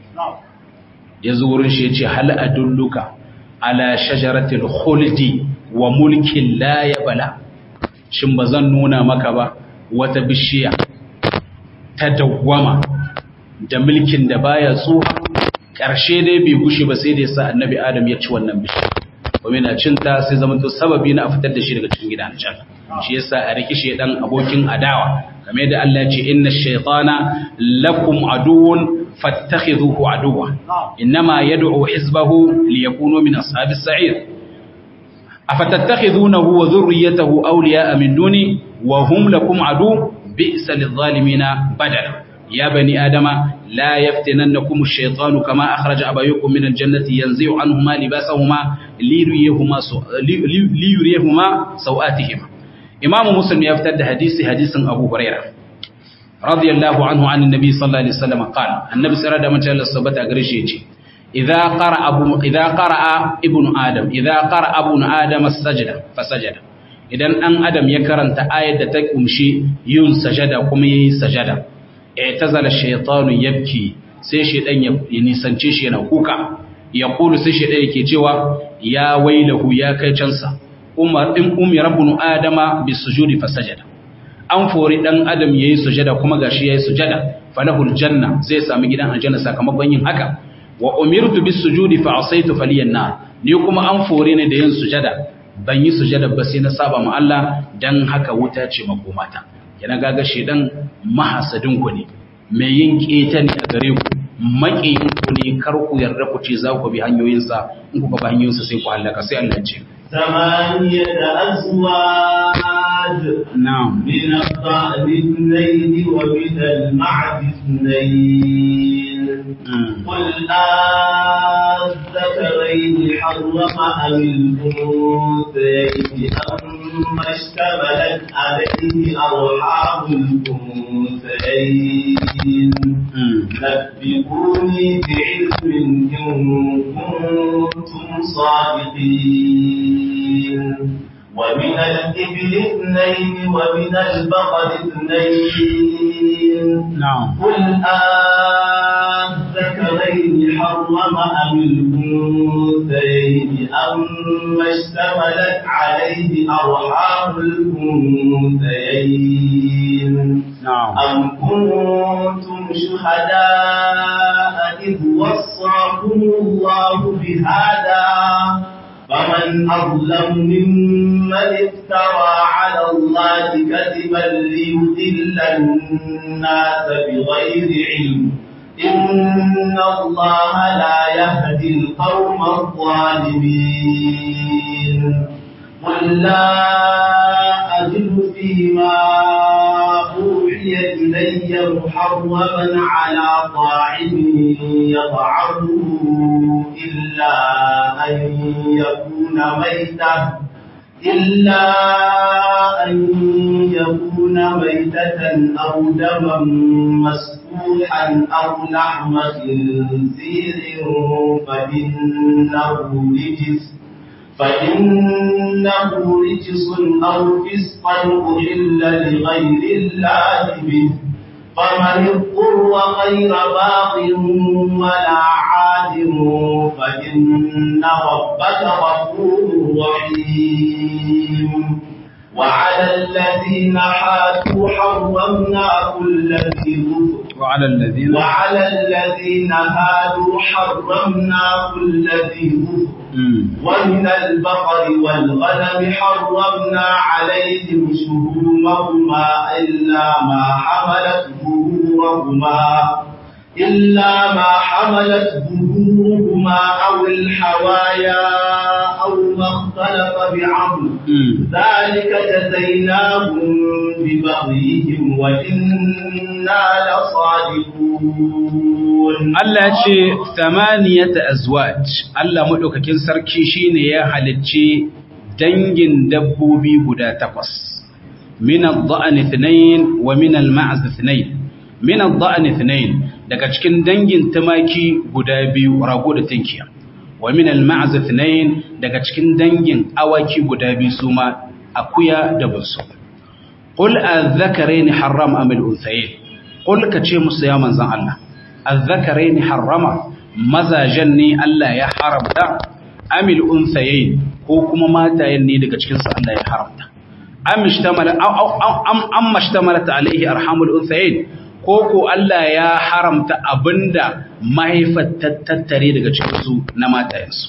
Speaker 1: ya zo wurin shi ya ce hal adulluka ala shajaratil khuldi wa mulkin la yabla shin bazan nuna maka ba wata bishiya ta dawwama da mulkin da baya tsuha ƙarshe dai bai gushe ba sai da ya sa annabi adam ya ci wannan bishiya kuma yana cinta sai zama to sababi na a fitar da shi daga cikin gidan aljanna shi yasa a riki shedan abokin adawa kame da Allah ya ce inna shaytana lakum aduwwun fattakhidhuhu aduwwa inma yad'u hizbahu liyakunu min ashabis sa'ir afatattakhidunahu wa dhurriyyatahu awliya'a min duni wa hum lakum adu bi'sa lidh-dhalimina badala ya bani adama la yaftinannakum ash-shaytanu kama akhraja abayukum min al-jannati yanzi'u anhuma libasahuma liyuriyahuma liyuriyahuma sawatihima imamu muslim ya fitar da hadisi hadisin abu huraira radiyallahu anhu an annabi sallallahu alaihi wasallam qala annabi sallallahu alaihi wasallam Allah sabata gare shi yace idza qara abu idza qara'a ibnu adam idza qara'a ibnu adam as-sajda fasajada idan dan adam ya karanta ayar da ta kumshi yin sajada kuma yayi sajada i'tazala shaytanu yabki sai shaydan ya nisance shi yana kuka ya kulu sai shaydan yake cewa ya wailahu ya kai cansa umar din ummi rabbunu adama bisujudi fasajada an fori dan adam yayi sujada kuma gashi yayi sujada falahul janna zai sami gidan aljanna sakamakon yin haka wa umirtu bisujudi fa asaitu faliyan nar ni kuma an fori ne da yin sujada ban yi sujada ba sai na saba ma Allah dan haka wuta ce makomata yana gaga shedan mahasadin ku ne mai yin keta ne a gare ku maƙiyin ku ne kar ku yarda ku ce za ku bi hanyoyinsa in kuka bi hanyoyinsa sai ku halaka sai Allah ce
Speaker 2: ثمانية أزواج
Speaker 1: na'am
Speaker 2: من الضأن اثنين ومن المعد اثنين
Speaker 1: Mm.
Speaker 2: قل أذكرين حرم أم الأنثيين أما اشتملت عليه أرحام الأنثيين
Speaker 1: Mm.
Speaker 2: نبئوني بعلم إن كنتم صادقين ومن الإبل اثنين ومن البقر اثنين
Speaker 1: na'am
Speaker 2: قل أذكرين حرم أم الأنثيين أما اشتملت عليه أرحام الأنثيين
Speaker 1: na'am
Speaker 2: أم كنتم شهداء إذ وصاكم الله بهذا فمن أظلم ممن من افترى على الله كذبا ليضل الناس بغير علم إن الله لا يهدي القوم الظالمين قل لا أجد فيما أوحي إلي محرما على طاعم يطعمه إلا أن يكون ميتة إلا أن يكون ميتة أو دما مسفوحا أو لحم خنزير فإنه رجس فإنه رجس أو فسقا أحل لغير الله به فمن اضطر غير باغ ولا عاد فإن ربك غفور رحيم وعلى الذين حادوا حرمنا كل ذي ظفر
Speaker 1: وعلى الذين
Speaker 2: وعلى الذين هادوا حرمنا كل ذي ظفر ومن البقر والغنم حرمنا عليهم شهومهما إلا ما حملت ظهورهما إلا ما حملت ظهورهما أو الحوايا أو ما اختلف بعظم ذلك جزيناهم ببغيهم وإنا لصادقون
Speaker 1: Allah ce thamaniyata azwaj Allah madaukakin sarki shine ya halicci dangin dabbobi guda takwas min ad-da'n ithnain wa min al-ma'z ithnain min ad-da'n ithnain daga cikin dangin tumaki guda biyu rago da tinkiya wa min al-ma'z ithnain daga cikin dangin awaki guda biyu suma akuya da bunsu qul adh-dhakarayn harram am al-unthayayn qul kace musu ya manzon Allah الذكرين حرم mazajen ne Allah ya haramta amil unsayayn ko kuma matayen ne daga cikin su Allah ya haramta am ishtamala am am mashtamalat alaihi arhamul unsayayn ko ko Allah ya haramta abinda mahaifar tattare daga cikin su na matayen su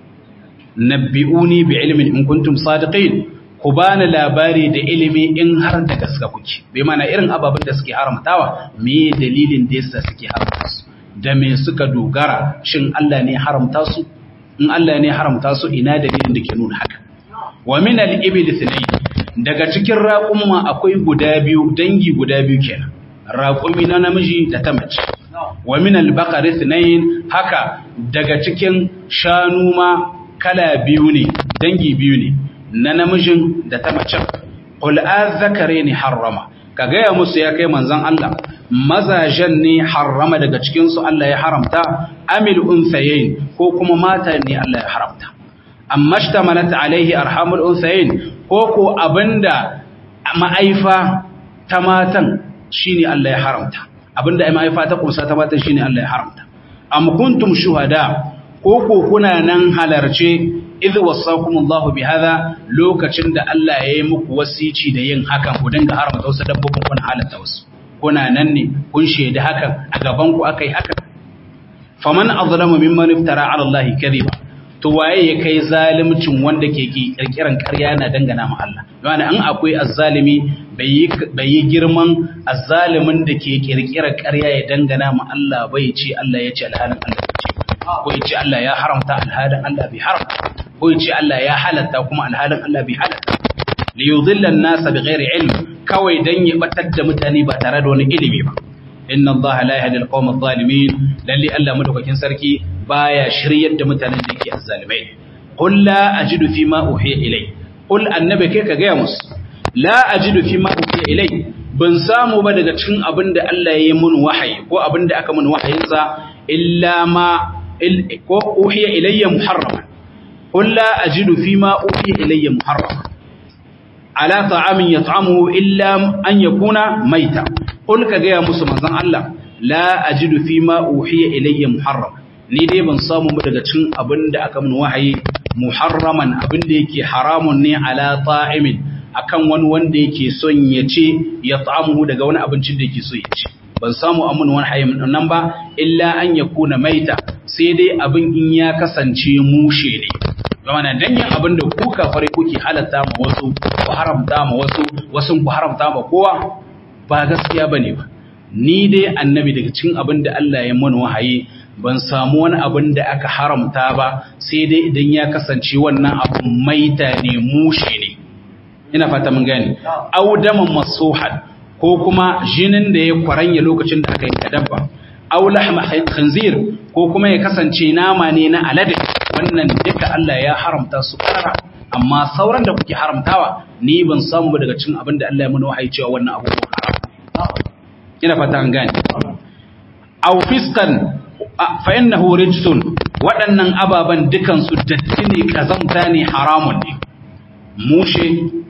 Speaker 1: nabbi'uni bi ilmin in kuntum sadiqin ku bani labari da ilimi in har da gaske kuke bai mana irin ababen da suke haramtawa me dalilin da yasa suke haramta su da me suka dogara shin Allah ne haramta su in Allah ne haramta su ina dalilin da ke nuna haka wa min al-ibil thnayn daga cikin raqumma akwai guda biyu dangi guda biyu kenan raqumi na namiji da ta mace wa min al-baqar thnayn haka daga cikin shanu ma kala biyu ne dangi biyu ne na namijin da ta macen qul azzakaraini harrama ka gaya musu ya kai manzon Allah mazajen ne harrama daga cikin su Allah ya haramta amil unsayayn ko kuma mata ne Allah ya haramta amma shtamalat alaihi arhamul unsayayn ko ko abinda ma'aifa ta matan shine Allah ya haramta abinda ma'aifa ta kunsa ta matan shine Allah ya haramta am kuntum shuhada ko ko kuna nan halarce idh wasakum Allah bi hada lokacin da Allah ya yi muku wasici da yin hakan ku dinga haramta wasu dabbobin kuna halatta wasu kuna nan ne kun shaidi hakan a gaban ku akai hakan faman azlamu mimman iftara ala Allah kadhiba to waye ya kai zalimcin wanda ke kirkiran ƙarya na dangana ma Allah yana an akwai azzalimi bai yi girman azzalimin da ke kirkirar ƙarya ya dangana ma Allah bai ce Allah ya ce alhalin Allah ya ce ko ya ce Allah ya haramta alhalin Allah bai haramta ko ya ce Allah ya halatta kuma alhalin Allah bai halatta li yudilla an-nasa bighairi ilm kawai dan ya batar da mutane ba tare da wani ilimi ba inna Allah la yahdi al-qawm adh-dhalimin lalle Allah madaukakin sarki baya shiryar da mutanen da ke azzalimai qul la ajidu fi ma uhiya ilay qul annabi kai ka ga musu la ajidu fi ma uhiya ilay ban samu ba daga cikin abin da Allah ya yi mun wahayi ko abin da aka mun wahayinsa illa ma ko uhiya ilayya muharrama qul la ajidu fi ma uhiya ilayya muharrama ala ta'amin yat'amuhu illa an yakuna maita qul ka ga musu manzon Allah la ajidu fi ma uhiya ilayya muharrama ni dai ban samu ba daga cikin abin da aka mun wahayi muharraman abin da yake haramun ne ala ta'imin akan wani wanda yake son ya ce ya ta'amuhu daga wani abincin da yake so ya ce ban samu amun wani hayyam nan ba illa an ya kuna maita sai dai abin in ya kasance mushe ne zama dan yin abin da ku kafare kuke halatta ma wasu ku haramta ma wasu wasu ku haramta ma kowa ba gaskiya bane ba ni dai annabi daga cikin abin da Allah ya mana wahayi ban samu wani abin da aka haramta ba sai dai idan ya kasance wannan abin maita ne mushe ne ina fata mun gane audaman masuhan ko kuma jinin da ya kwaranya lokacin da aka yi dabba aw lahma khinzir ko kuma ya kasance nama ne na alade wannan duka Allah ya haramta su karara amma sauran da kuke haramtawa ni ban samu ba daga cikin abin da Allah ya mana wahayi cewa wannan abu haram ina fata an gane aw fiskan fa innahu rijsun waɗannan ababan dukan su datti ne kazamta ne haramun ne mushe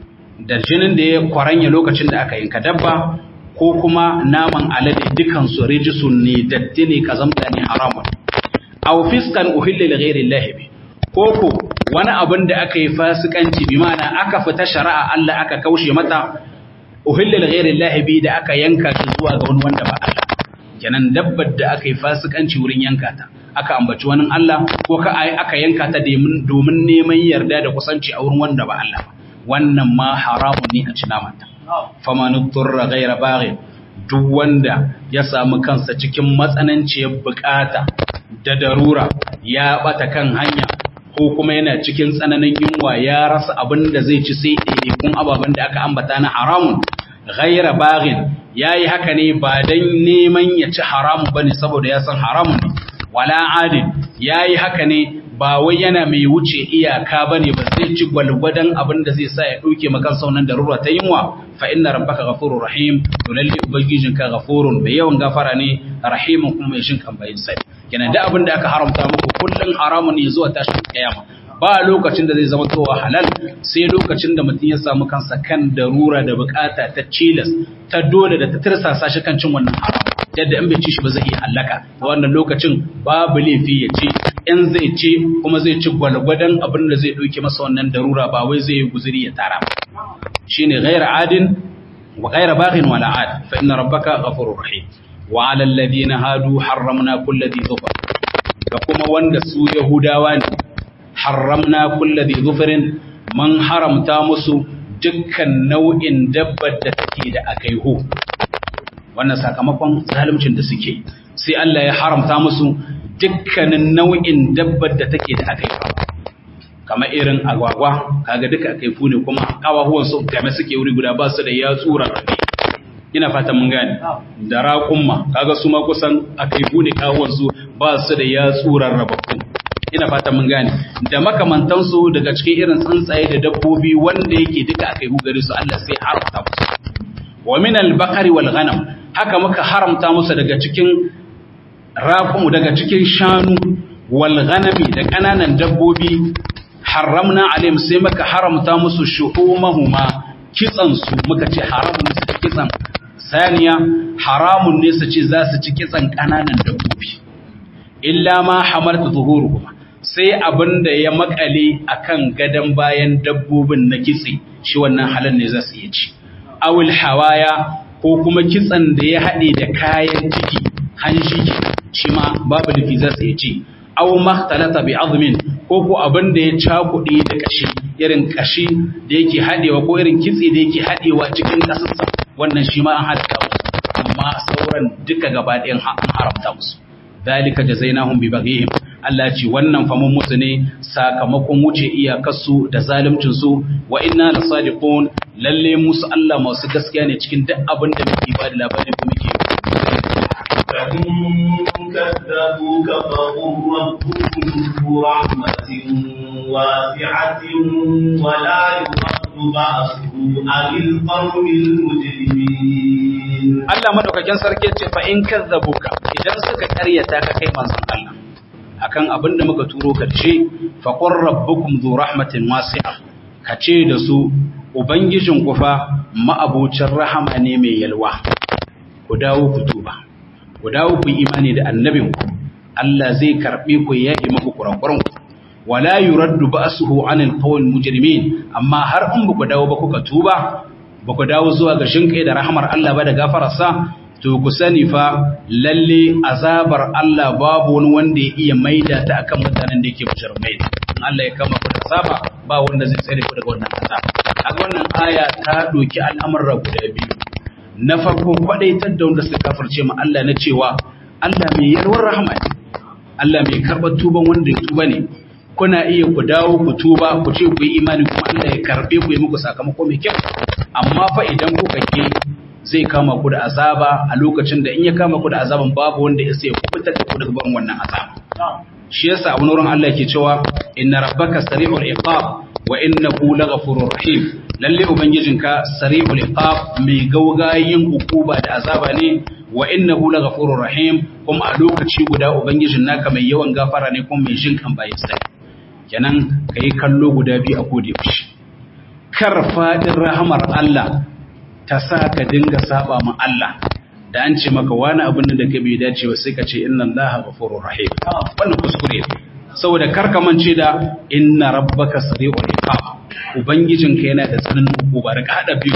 Speaker 1: da jinin da ya kwaranya lokacin da aka yanka dabba ko kuma naman alade dukan su rijsun ne datti ne kazamta ne haramun aw fiskan uhilla li ghairi llahi bi ko ko wani abin da aka yi fasikanci bi ma'ana aka fita shari'a Allah aka kaushe mata uhilla li ghairi llahi bi da aka yanka shi zuwa ga wani wanda ba Allah kenan dabbar da aka yi fasikanci wurin yanka ta aka ambaci wani Allah ko ka aka yanka ta domin neman yarda da kusanci a wurin wanda ba Allah ba wannan ma haramun ne a cinamanta faman turra ghaira baghi duk wanda ya samu kansa cikin matsananciyar bukata da darura ya bata kan hanya ko kuma yana cikin tsananin yunwa ya rasa abin da zai ci sai ɗaiɗaikun ababen da aka ambata na haramun ghaira baghin ya yi haka ne ba don neman ya ci haramun ba ne saboda ya san haramun ne wala adin ya yi haka ne ba wai yana mai wuce iyaka ba ne ba zai ci gwalgwadon abin da zai sa ya ɗauke makan saunan da rura ta yunwa fa inna rabbaka ghafurur rahim to lalle ubangijinka ghafurun bai yawan gafara ne rahimun kuma mai shin kan bayin sai kenan da abin da aka haramta muku kullun haramun ne zuwa tashin kiyama ba lokacin da zai zama towa halal sai lokacin da mutum ya samu kansa kan darura da bukata ta cilas ta dole da ta tirsasa shi kan cin wannan haram yadda in bai ci shi ba zai iya halaka a wannan lokacin babu laifi ya ci in zai ci kuma zai ci gwalgwadon abin da zai ɗauke masa wannan darura ba wai zai yi guzuri ya tara shine ghaira adin wa ghaira baghin wala ad fa inna rabbaka ghafurur rahim wa ala alladhina hadu harramna kulli dhi dhufr da kuma wanda su yahudawa ne harramna kulli dhi dhufrin man haramta musu dukkan nau'in dabbar da take da akaihu wannan sakamakon zaluncin da suke sai Allah ya haramta musu dukkanin nau'in dabbar da take da akaihu kamar irin agwagwa kaga duka akaifu ne kuma kawahuwan su game suke wuri guda ba su da yatsura ina fata mun gane da raƙumma kaga su ma kusan akaifu ne kawuwan su ba su da yatsuran rababbu ina fata mun gane da makamantansu daga cikin irin tsuntsaye da dabbobi wanda yake duka akaifu gare su Allah sai haramta musu wa min al-baqari wal ghanam haka muka haramta musu daga cikin raƙumu daga cikin shanu wal ghanami da kananan dabbobi haramna alayhim sai muka haramta musu shuhumahuma kitsan su muka ce haramun su da kitsan saniya haramun ne su ce za su ci kitsan kananan dabbobi illa ma hamalta zuhuruhuma sai abinda ya makale akan gadan bayan dabbobin na kitse shi wannan halal ne za su iya ci awil hawaya ko kuma kitsan da ya haɗe da kayan ciki hanji shi ma babu lifi za su iya ci aw makhtalata bi azmin ko ko abin da ya cakuɗe da kashi irin kashi da yake haɗewa ko irin kitse da yake haɗewa cikin kasarsa wannan shi ma an halatta musu amma sauran duka gaba ɗayan an haramta musu dalika jazainahum bi baghihim Allah ce wannan fa mun musu ne sakamakon wuce iyakarsu da zaluncin su wa inna lasadiqun lalle musu Allah masu gaskiya ne cikin duk abin da muke ba da labari ko muke
Speaker 2: فإن كذبوك فقل ربكم ذو رحمة واسعة ولا يرد بأسه عن القوم المجرمين
Speaker 1: Allah madaukakin sarki ce fa in kazzabuka idan suka karyata ka kai manzon Allah akan abin da muka turo karshe fa qur rabbukum dhu rahmatin wasi'a kace da su ubangijin ku fa ma'abucin rahama ne mai yalwa ku dawo ku tuba ku dawo ku imani da annabin ku Allah zai karbe ku yayi muku kurakuran ku wala yuraddu ba'suhu 'anil qawil mujrimin amma har in ku dawo ba kuka tuba ba ku dawo zuwa ga shinkai da rahamar Allah ba da gafararsa to ku sani fa lalle azabar Allah babu wani wanda ya iya maida ta akan mutanen da yake mujrimai in Allah ya kama ku da azaba ba wanda zai tsare ku daga wannan azaba kaga wannan aya ta doki al'amuran guda biyu na farko kwadaitar da wanda suka kafirce ma Allah na cewa Allah mai yarwar rahama ne Allah mai karɓar tuban wanda ya tuba ne kuna iya ku dawo ku tuba ku ce ku yi imani kuma Allah ya karɓe ku yi muku sakamako mai kyau amma fa idan kuka ke zai kama ku da azaba a lokacin da in ya kama ku da azaban babu wanda ya sai kubutar da ku daga barin wannan azaba shi yasa a wurin Allah yake cewa inna rabbaka sari'ul iqab wa innahu laghafurur rahim lalle ubangijinka sari'ul iqab mai gaugayin ukuba da azaba ne wa innahu laghafurur rahim kuma a lokaci guda ubangijin naka mai yawan gafara ne kuma mai jin kan bayin sai kenan kai kallo guda biyu a gode mishi kar fadin rahamar Allah ta sa ka dinga saba ma Allah da an ce maka wani abin da ka bai dace ba sai ka ce inna Allah ghafurur rahim wannan kuskure ne saboda kar ka mance da inna rabbaka sari'ul iqab ubangijinka yana da tsananin hukuma da hada biyu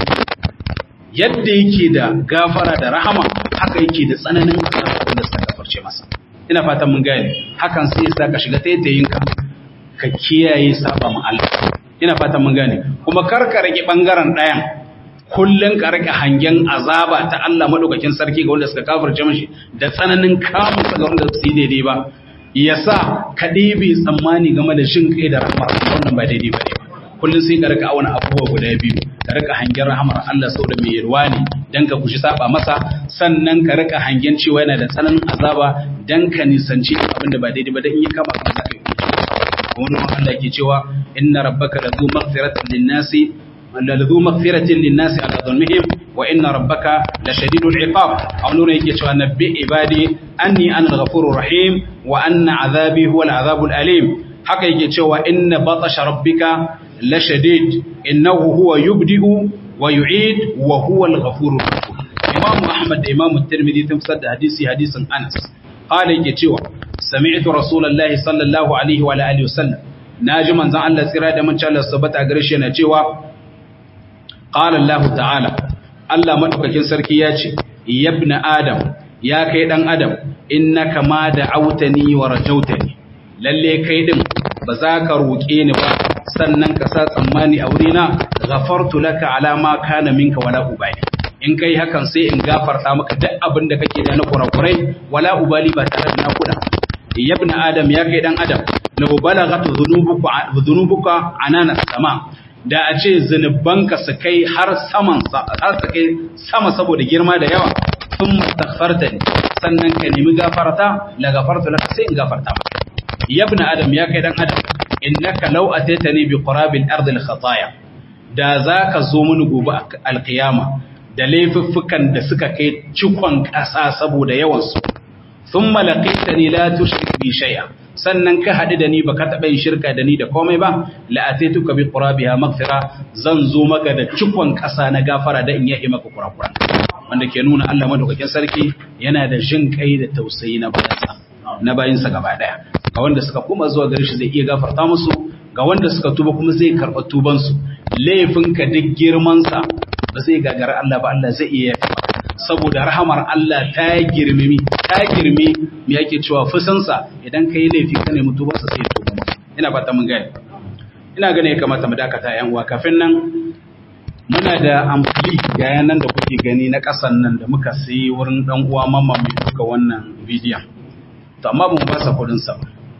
Speaker 1: yadda yake da gafara da rahama haka yake da tsananin azaba da suka gafarce masa ina fatan mun gane hakan sai ya ka shiga taitayinka ka kiyaye saba ma Allah ina fatan mun gane kuma kar ka rage bangaren ɗayan kullun ka rage hangen azaba ta Allah madaukakin sarki ga wanda suka kafirce mishi da tsananin kamun ga wanda su yi daidai ba yasa ka ɗebe tsammani game da shin kai da rahmar wannan ba daidai ba ne kullun sai ka rika auna abubuwa guda biyu ka rika hangen rahamar Allah saboda mai yarwa ne dan ka kushi saba masa sannan ka rika hangen cewa yana da tsananin azaba dan ka nisanci abin da ba daidai ba dan in ya kama ka za ka yi wani Allah ke cewa inna rabbaka lazu maghfiratin lin-nasi lazu maghfiratin lin-nasi ala dhulmihim wa inna rabbaka lashadidul iqab aw nuna yake cewa nabbi ibadi anni ana al-ghafurur rahim wa anna azabi huwa al-azabul alim haka yake cewa inna batasha rabbika lashadid innahu huwa yubdi'u wa yu'id wa huwa al-ghafurur rahim imam ahmad da imam at-tirmidhi tafsir da hadisi hadisin anas qala yake cewa sami'tu rasulullahi sallallahu alaihi wa alihi wasallam naji manzon Allah tsira da mun Allah sabata gare shi yana cewa qala Allah ta'ala Allah madaukakin sarki ya ce yabna adam ya kai dan adam innaka ma da'awtani wa rajautani lalle kai din ba za ka roƙe ni ba sannan ka sa tsammani a wurina ghafartu laka ala ma kana minka wala ubali in kai hakan sai in gafarta maka duk abin da kake da na kurakurai wala ubali ba tare da nakuda yabna adam ya kai dan adam law balaghat dhunubuka dhunubuka anana sama da a ce zunubanka su kai har saman har su kai sama saboda girma da yawa sun mastaghfarta ni sannan ka nemi gafarta la gafarta laka sai in gafarta maka yabna adam ya kai dan adam innaka law ataitani bi qurabil ardi al khataya da zaka zo mini gobe alqiyama da laifuffukan da suka kai cikon ƙasa saboda yawansu sun malaƙita ni la tushrik bi shay'a sannan ka haɗu da ni baka taɓa yin shirka da ni da komai ba la'atituka bi qurabiha maghfira zan zo maka da cikon ƙasa na gafara da in yahi maka kurakuran wanda ke nuna Allah madaukakin sarki yana da jin kai da tausayi na bayansa na bayansa gaba daya ga wanda suka kuma zuwa gare shi zai iya gafarta musu ga wanda suka tuba kuma zai karɓa tubansu laifinka duk girmansa ba zai gagara Allah ba Allah zai iya yafi saboda rahamar Allah ta girmimi ta girmi me yake cewa fusansa idan ka yi laifi ka nemi tubansa sai ya tuba maka ina fata mun gane ina gane ya kamata mu dakata yan uwa kafin nan muna da amfani ga yanan da kuke gani na kasan nan da muka sayi wurin dan uwa mamma mai duka wannan bidiyon to amma mun ba sa kudin sa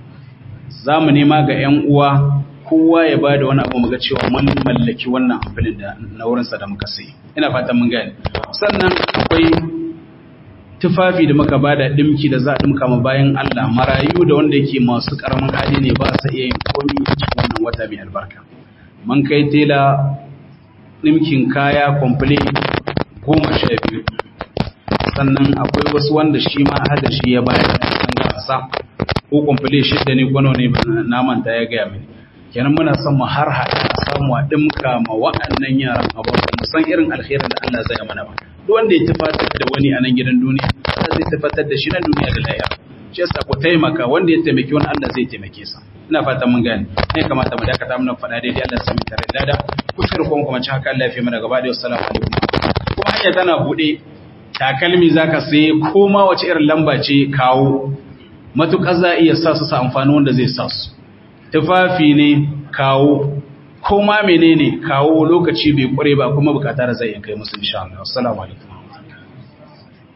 Speaker 1: za mu nema ga yan uwa kowa ya ba da wani abu muga cewa mun mallaki wannan amfanin da na wurinsa da muka sai ina fatan mun gane sannan akwai tufafi da muka bada dimki da za a dimka ma bayan Allah marayu da wanda yake masu karamin hali ne ba su iya yin komai cikin wannan wata mai albarka mun kai tela dimkin kaya complete goma sha biyu sannan akwai wasu wanda shi ma hada shi ya bayar da gasa ko complete shidda ne kwano ne na manta ya gaya mini kenan muna son mu har hada a samu a dimka ma waɗannan yaran abubuwa mu san irin alkhairin da Allah zai mana ba duk wanda ya tafatar da wani a nan gidan duniya Allah zai tafatar da shi na duniya da lahira shi yasa ku taimaka wanda ya taimaki wani Allah zai taimake sa ina fatan mun gane ne kamata mu dakata mun faɗa daidai Allah sai mu tare da da kuskure kuma kuma ci haka Allah ya fi mana gaba da assalamu alaikum kuma hanya tana bude takalmi zaka sai koma wace irin lamba ce kawo matukar za iya sa su sa amfani wanda zai sa su tufafi ne kawo ko ma menene kawo lokaci bai kware ba kuma bukata da zai kai musu insha Allah assalamu alaikum